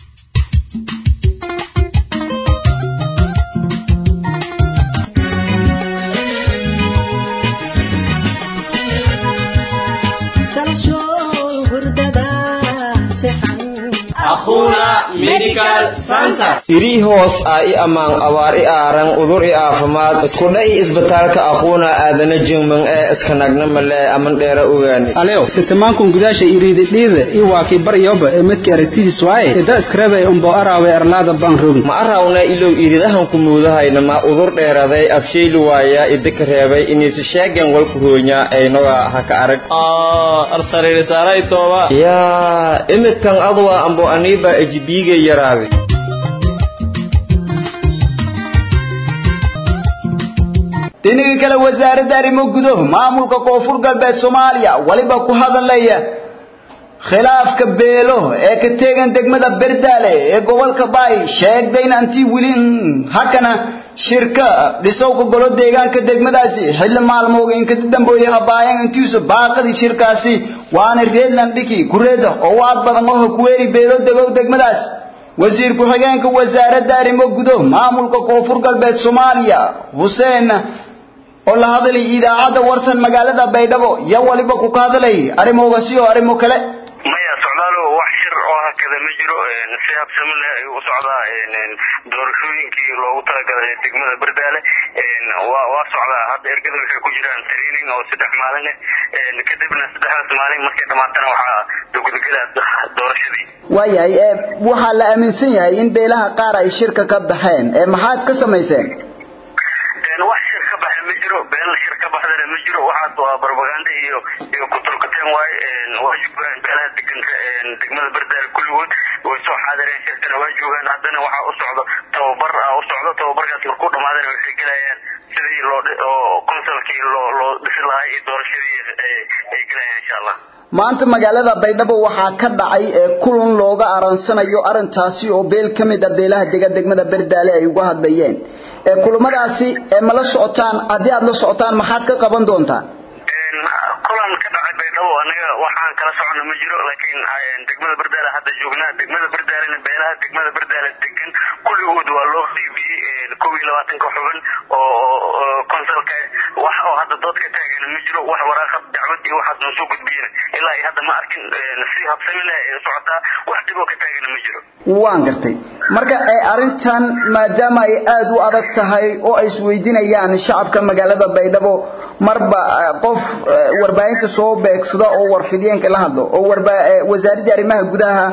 iri hoos ah i ammaan abaar i aaran udur i aafimaad iskudha i isbitaalka aquuna aadana jingman ee iskanagna male aman dheera ogaani alew sitamankun gudaasha iriididhiida i waakii baryoba ee midka aragtidiis waaye ida iskarabay umbo araawe erlaada baan rogi ma arawna ilow iridahanku muudahayna ma udur dheeraday afshayli waaya idika reebay iniisi sheegen walku hoonya aynoga haka arag yaa imidkan adwa ambo aniiba ejibiiga yaraaday dhinaga kale wasaaradda arrimo gudo maamulka koonfur galbeed soomaaliya waliba ku hadalaya khilaafka beelo ee ka teegan degmada berdaale ee gobolka baay sheegdayna antii weli hakana shirka dhisowka golo deegaanka degmadaasi xilli maalmooga inka dambeeye habaayan intiisu baaqadii shirkaasi waana reedland dhiki kureeda oo waad badan oo kuweeri beelo degow degmadaas wasiir ku-xigeenka wasaaradda arrimo gudo maamulka koonfur galbeed soomaaliya xuseen oo la hadlay idaacadda warsan magaalada baydhabo iyo waliba ku ka hadlay arrimoogasi oo arrimo kale maya socdaalo wax shir oo hakada ma jiro si habsami leh ayuu u socdaa doorashooyinkii loogu talagalay degmada berdaale waa waa socdaa hadda ergada waxay ku jiraan training oo saddex maalin ah kadibna saddexdaas maalin markay dhamaatana waxaa dugudgelaa doorashadii waayahay ee waxaa la aaminsan yahay in beelaha qaar ay shirka ka baxeen ee maxaad ka samayseen wax shir ka baxa ma jiro beel shir ka baxdana ma jiro waxaas waa barbaganda iyo iyo kutulkateen waaye waa joogaan beelaha deganka degmada berdaale kulligood way soo xaadireen shirkana waa joogaan haddana waxaa u socdo tababar ah u socdo tababarkaas markuu dhamaadana waxay gelayaan sidii loo oo consulkii loo loo dhisi lahaa iyo doorashadii ay gelayaan insha allah maanta magaalada baydhabo waxaa ka dhacay ee kulan looga aransanayo arrintaasi oo beel ka mid ah beelaha dega degmada berdaale ay uga hadlayeen ee kulamadaasi ee ma la socotaan haddii aad la socotaan maxaad ka qaban doontaan kulan ka dhacay baydhabo aniga waxaan kala socona ma jiro laakiin degmada berdaale hadda joognaa degmada berdaalena beelaha degmada berdaale degan kulligood waa loo qiibiyey kow iyo labaatanka xubin oo consulka wax oo hadda dood ka taagan ma jiro wax waraaqad dacwad iyo waxaas noo soo gudbiyeen ilaa iyo hadda ma arkin si habsami leh ee socotaa wax dhib oo ka taagan ma jiro waan gartay marka ee arrintan maadaama ay aad u adag tahay oo ay isweydiinayaan shacabka magaalada baydhabo marba qof warbaahinta soo beegsada oo warfidiyeenka la hadlo oo wasaaradda arrimaha gudaha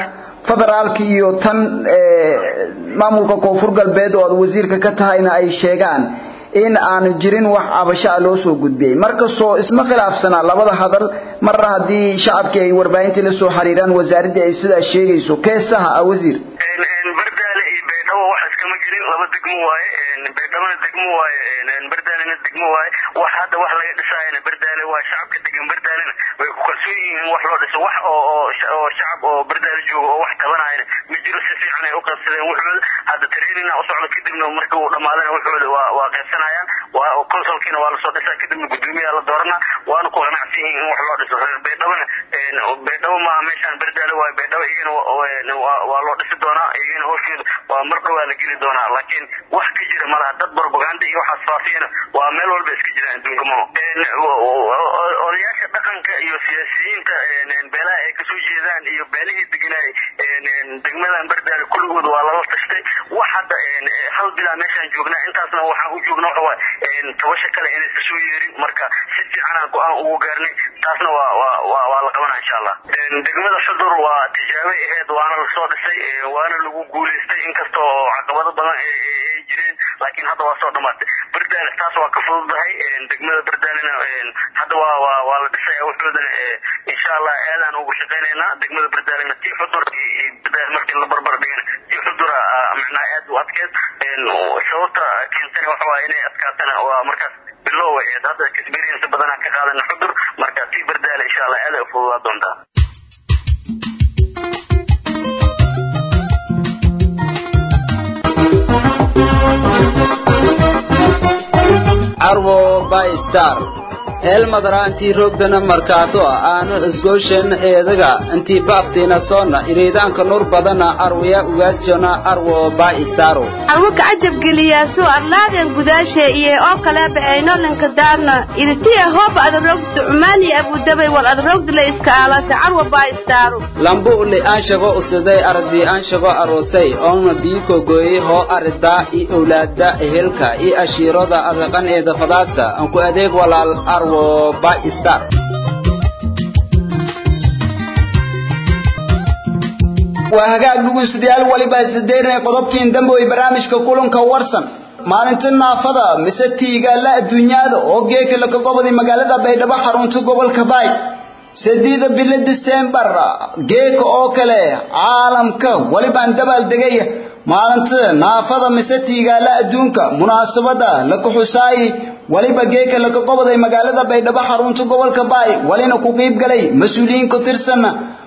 federaalka iyo tan maamulka koonfur galbeed oo aad wasiirka ka tahayna ay sheegaan in aanu jirin wax cabasho ah loo soo gudbiyey markastoo isma khilaafsanaa labada hadal marna haddii shacabkii ay warbaahintii la soo xiriiraan wasaaraddii ay sidaa sheegayso keesaha ah wasiir bardaale iyo baydhabo wax iskama jirin laba degmo waaye baydhabona degmo waaye bardaalena degmo waaye wax hadda wax laga dhisaayana bardaale waa shacabka degan bardaalena way ku kalsoon yihiin in wax loo dhiso wax oo oo shacab oo bardaale jooga oo wax tabanayana ma jiro si fiican ay u qaybsadeen wuxooda hadda training u socdo kadibna markii uu dhamaadana wuxooda waa waa qaybsanayaan waa consulkiina waa lasoo dhisaa kadibna gudoomiyaa la doorana waana ku qanacsan yihiin in wax loo dhiso reer baydhabona baydhabo maaha meeshaan bardaale waaye baydhabo iyagana waa loo dhisi doonaa iyagana howsheeda waa mar dhowaa la geli doonaa laakiin wax ka jira malaha dad propaganda iyo waxaas faafiyana waa meel walba iska jira adduunka maho odayaasha dhaqanka iyo siyaasiyiinta beelaha ay kasoo jeedaan iyo beelihii deganaay degmadan bardaale kulligood waa lala tashtay wax hadda hal bilaa meeshaan joognaa intaasna waxaan u joogna waxa waaye tabasha kale inaysa soo yeerin marka si fiicanaan go-aan ugu gaarnay taasna waa waa waa waa la qabanaa insha allah degmada xudur waa tijaabay ahayd waana lasoo dhisay waana lagu guulaystay inkasta oo caqabado badan ay jireen laakiin hadda waa soo dhamaatay bardaale taas waa ka fududahay degmada bardaalena hadda waa waa waa la dhisaya wuxoodana insha allah aadaan ugu shaqaynaynaa degmada bardaalena tii xudur bardaale markii la barbar dhigana tii xudura macnaha aad u adkeed sababta keentana waxa waa inay adkaatana waa markaas bilow ahayd hadda experience badanaa ka qaadana xudur marka tii bardaale insha allah aad ay u fududaa doontaa carwo by star eelmadara intii roogdana markaato aanu isgooshen eedaga intii baaftiina soonna iriidaanka nur badana arwaya ugaasiona arwo by staro arwo kacajab geliyaaso arlaadeen gudaashe iyo oo kaleeba aynolinka daarna iditiya hooba adarogsta cumaani abudabay war adarogdila iska aalase carwo by staro lambu uli aanshago usiday ardi aanshago aroosay oona biiko gooyey hoo aridaa i owlaada ehelka i ashiirada adaqan eeda fadaasa anku adeeg walaal arwo by star waa hagaag dhuguystayaal waliba isdadeerinay qodobkiin dambe way barnaamijka kulanka warsan maalinta naafada mise tiigaala adduunyada oo geeka laka goboday magaalada baydhabo xarunta gobolka baay sadiida bilo disembar geeka oo kale caalamka walibaan dabaal degaya maalinta naafada mise tiigaala adduunka munaasabada laka xusaayi waliba geeka laka qoboday magaalada baydhabo xarunta gobolka baay walina ku qiib galay mas-uuliyiin ku tirsan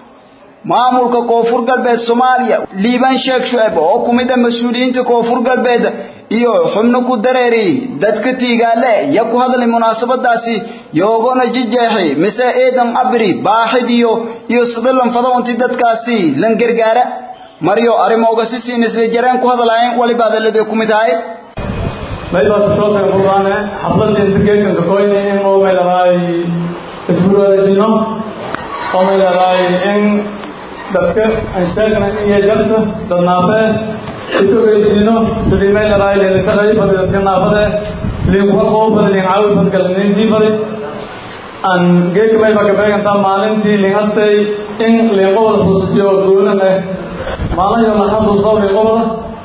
maamulka koonfur galbeed soomaaliya liibaan sheekh shuceb oo ku mid ah mas-uuliyiinta koonfur galbeed iyo xubno ku dareeri dadka tiigaale ya ku hadlay munaasabadaasi yoogona jijeexi mise eedan cabri baaxid iyo iyo sidalan fadawanti dadkaasi lan gargaara maryo arrimooga si siin isla jareen ku hadlaayeen waliba hadalladii ku mid ahay meeshaas soo taga furdaane xafladda inta geedkanka koyni in oo meelahay isburaarajino oo meelahay in dadka aan sheegna iyo jarta dad naafee isogeysiino sidii meelahay leela shaqay fadi dadka naafade liinkuwa qoo fadi liin caawi fadi galiniisii fadi aan geedka mayba ka beegantaa maalintii liin astay in liin qobol xusuusiyo goonan eh maalin la xasuuso liin qobola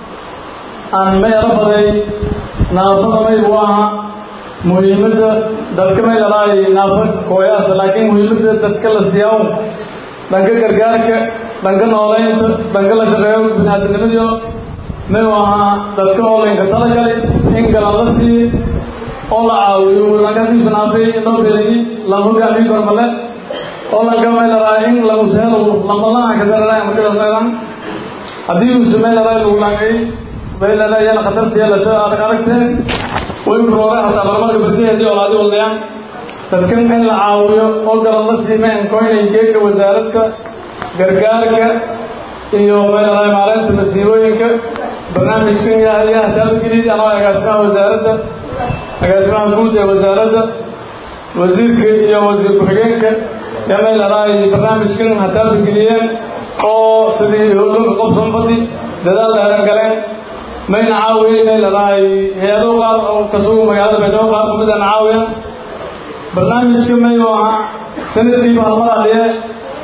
aan meelo baday naafada maygu aha muhiimadda dadka may lalaay naafa kooyaasa laakiin muhiimadda dadka la siyaaw dhanka gargaarka dhanka nooleynta dhanka la shaqeeyo biniaadamnimadiyo may ahaa dadka oo laynka talagalay in galan la siiye oo la caawiyo lankakiisu naafay loo beelayi lan hogaamiyo gormale oo lanka may lalaay in lagu sehelo lamalaha ka daralaay markadaas aydan haddii uuse may lalaay lagu langay baylalaya khatarteelata adag aragtee wayurooga hataa barmarka bulshaheedii olaadi waldayaan dadkan in la caawiyo oo galan la siima enkoynay geedka wasaaradka gargaarka iyo meelahay maareynta masiibooyinka barnaamijkan yahayaa taabageliid anoo agaasimaha wasaaradda agaasimaha guud ee wasaaradda wasiirka iyo wasiir ku-xigeenka ee meelahay barnaamijkan hataabageliyeen oo sidii howlooka qobson fadi dadaal dheeran galeen mayna caawiya inay lalahay hay-ado qaar oo kasugu magaalada baydhabo qaar kamid ana caawiya barnaamijka mayu ahaa sanadkiiba halmar aliye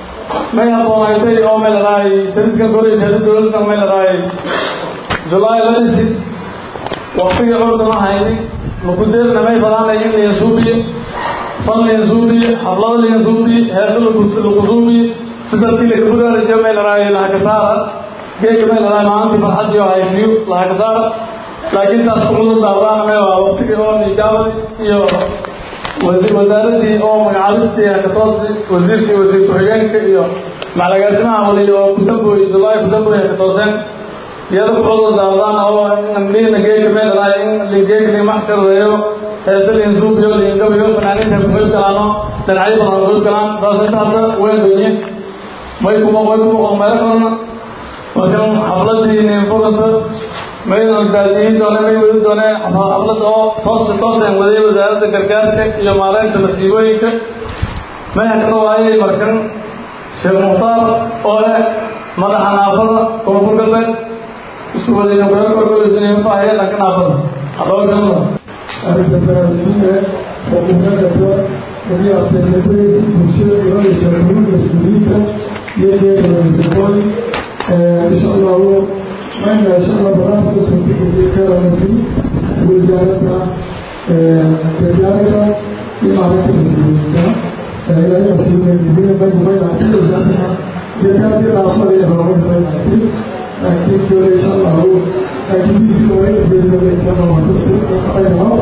may habboonaatay oo may leedahay sanadkan koray hada dowladdan may leedahay julaay la dhisi waqtigii curdama hayni makudeerna may badaanay in layan suubiye fan layan suubiye hablada layan suubiye heesa lagu suubiye sidartii lagaburaarajo may leedahay lahakasaara geega may leedahay maalintii farxadii oo hayfiyo lahakasaara laakiin taas kumudu daardaana may waa waqtigii oo nijaabadi iyo wasaaradii oo magacaabistii hakatoosi wasiirkii wasiir ku-xigeenka iyo macalagaasimaha waliy oo kudamboy julaay kudamboy hakatooseen iyada kucudur daardaan oo nina geeka meeladahay in geeka lin maxshardeeyo heese lin suubiyo lin gabayo fanaaniinta kuqeyb galaano dhinacyo badan kuqeyb galaan saas inta hadda way donye may kuma way kuma qolmeelo kalena markan xafladii nin furanta maydan daadiyin doone may wadi dooneen xaflad oo toos tooseen wadayay wasaaradda gargaarka iyo maareynta masiibooyinka maya kana waayay markan sheekh mukhtaar oo leh madaxa naafada koonfur galbeed isu wadayna kuyakorgoysnfaahaya dhanka naafada hadhowsanada arrinta baraarujinta xukuumadda wadiyaateenabreti bulshada imanaysa xuruuda suuliyiinta iyo geedanisaqooy insha allahu mayna insha allah barnaamijka suurtageliyay karanasi wasaaradda gargaarka iyo maalinta masiibooyinka ilaahay masiibooyin baynamaynaatisaana gargaarkii dhaafada iyo horumarfaynaati laakiin dole insha allahu laakiindiisa waynabeedole insha allah wakuaynaho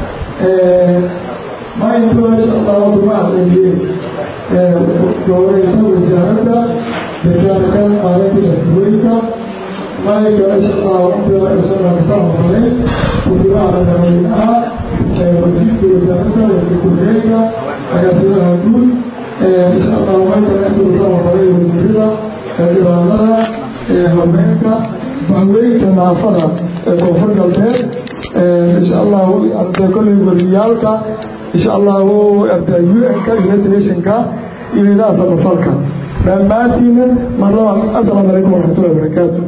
maynto insha allahu kuma celiyey dowlayta wasaaradda gargaarka maalinta masiibooyinka مالك إن الله ربنا إن شاء الله نسمع عليه وسمع على وزيد وزارته وزيد كلية أجازنا نقول إن شاء الله ما يتناسب نسمع عليه وزيدنا الإمامنا همينك بهوية نافذة كفر البيت إن شاء الله أنت كل وليالك إن شاء الله أنت يوئنك يونيتد نيشنك إلى أصل فلك لما تينا مرة السلام عليكم ورحمة الله وبركاته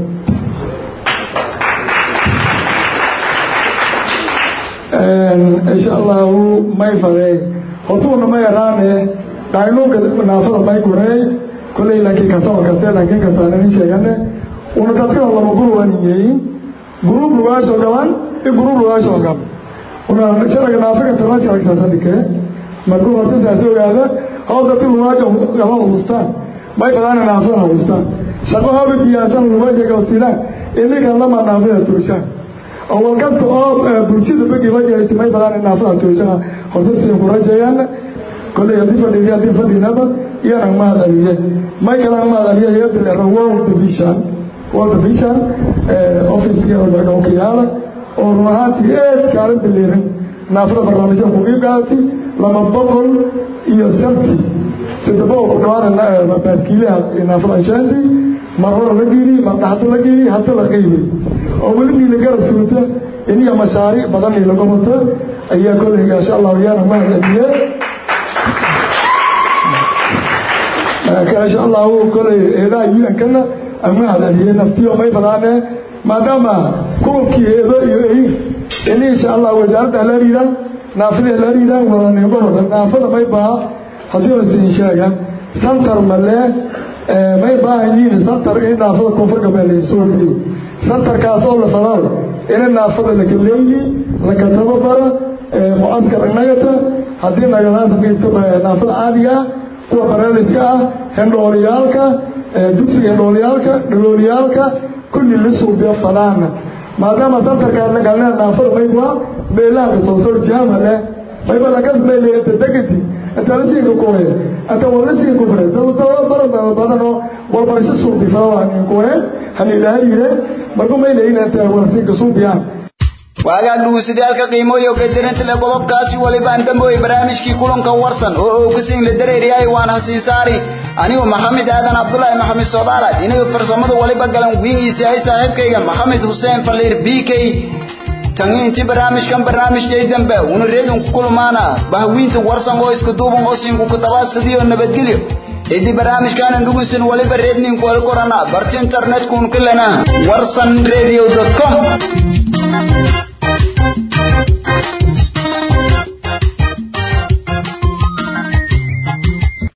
insha allahu may farey hortuuna ma yaraane qaynuunka naafada may gurey kolley laakiin kasaba kase laakiin kasaananin sheegane una dadkana lama guruwaniyeyin guruub lugaasho gaban i guruub lugaasho gab una sharaga naafaga tarna sharag saasadhike markuu horta saas ogaada hoo dadka lugaajo gaban hustaan may fadaana naafada hustaan shaqo haba biyaasan lugaasha gabasiidaan ininkan lama naafada tuushaan oo wal kasta oo bulshada bagiba jiraysa may badaan naafada tuusana horta siin ku rajeeyaan kolley haddii fadhiidiya haddii fadhiinaba iyana mahad aliye may kala mahad aliye hayadda leero world division world division officekii okiyaala oo run ahaantii eed kaalin biliirin naafada barnaamijya ku qiib qaadatay laba boqol iyo sabti saddex boqol ku dhawaana baaskiilaha naafada anshaantii mar hore la geeliy mar dhaxta la geeliy hadda la qeybay oo weli niila garab suurta iniya mashaariic badan niila goboto ayaa kolley insha allahu yaana mahad aliye insha allahu kolley eedaha un-kana mahad aliye naftiyo may badaane maadaama kuwabkii eedo iyo eyin ini insha allah wasaaradda la riida naafada la riida wadanigohoda naafada may baa hadii la siin sheega santar male may baahan yihiin santar in naafada koonfur galbeed la soo diyo santarkaas oo la fadao ina naafada laka leeyi laka tababara mucaskar nagata haddii nagadaas qiibto naafada caadiga ah kuwa bareeliska ah hendhooliyaalka dugsiga hendhooliyaalka dhalooliyaalka kulli la suubiyo fadaana maadaama santarkaas la galnaa naafada maybaa meelaha toosor jaama leh mayba lakas meelay inta degati inta la siinka kuwe inta wala siinka kuwe dad badan badan oo walbarasho suubi fadawaa kuwe hanilaha yire marku maylayin inta wala siinka suubiyaan waagaa dhugusidaalka qiimooyo gadirinta le qodobkaasi waliba aan damboy barnaamijkii kulanka warsan oo uu ka siin la dareeriyay waan hasiin saari anigu maxamed aadan cabdulaahi maxamed soodaala inaga farsamada waliba galan wiingiisa ay saaxiibkayga maxamed xuseen faliir b k tangiinti barnaamijkan barnaamijkay dambe una reedun ku kulmaana bahwiinta warsan oo isku duuban oo siinku ku tabaasadiyo nabadgelyo idi barnaamijkaanan dhugunsan waliba reedninku wali korana barti internetkuun kalena warsan radio com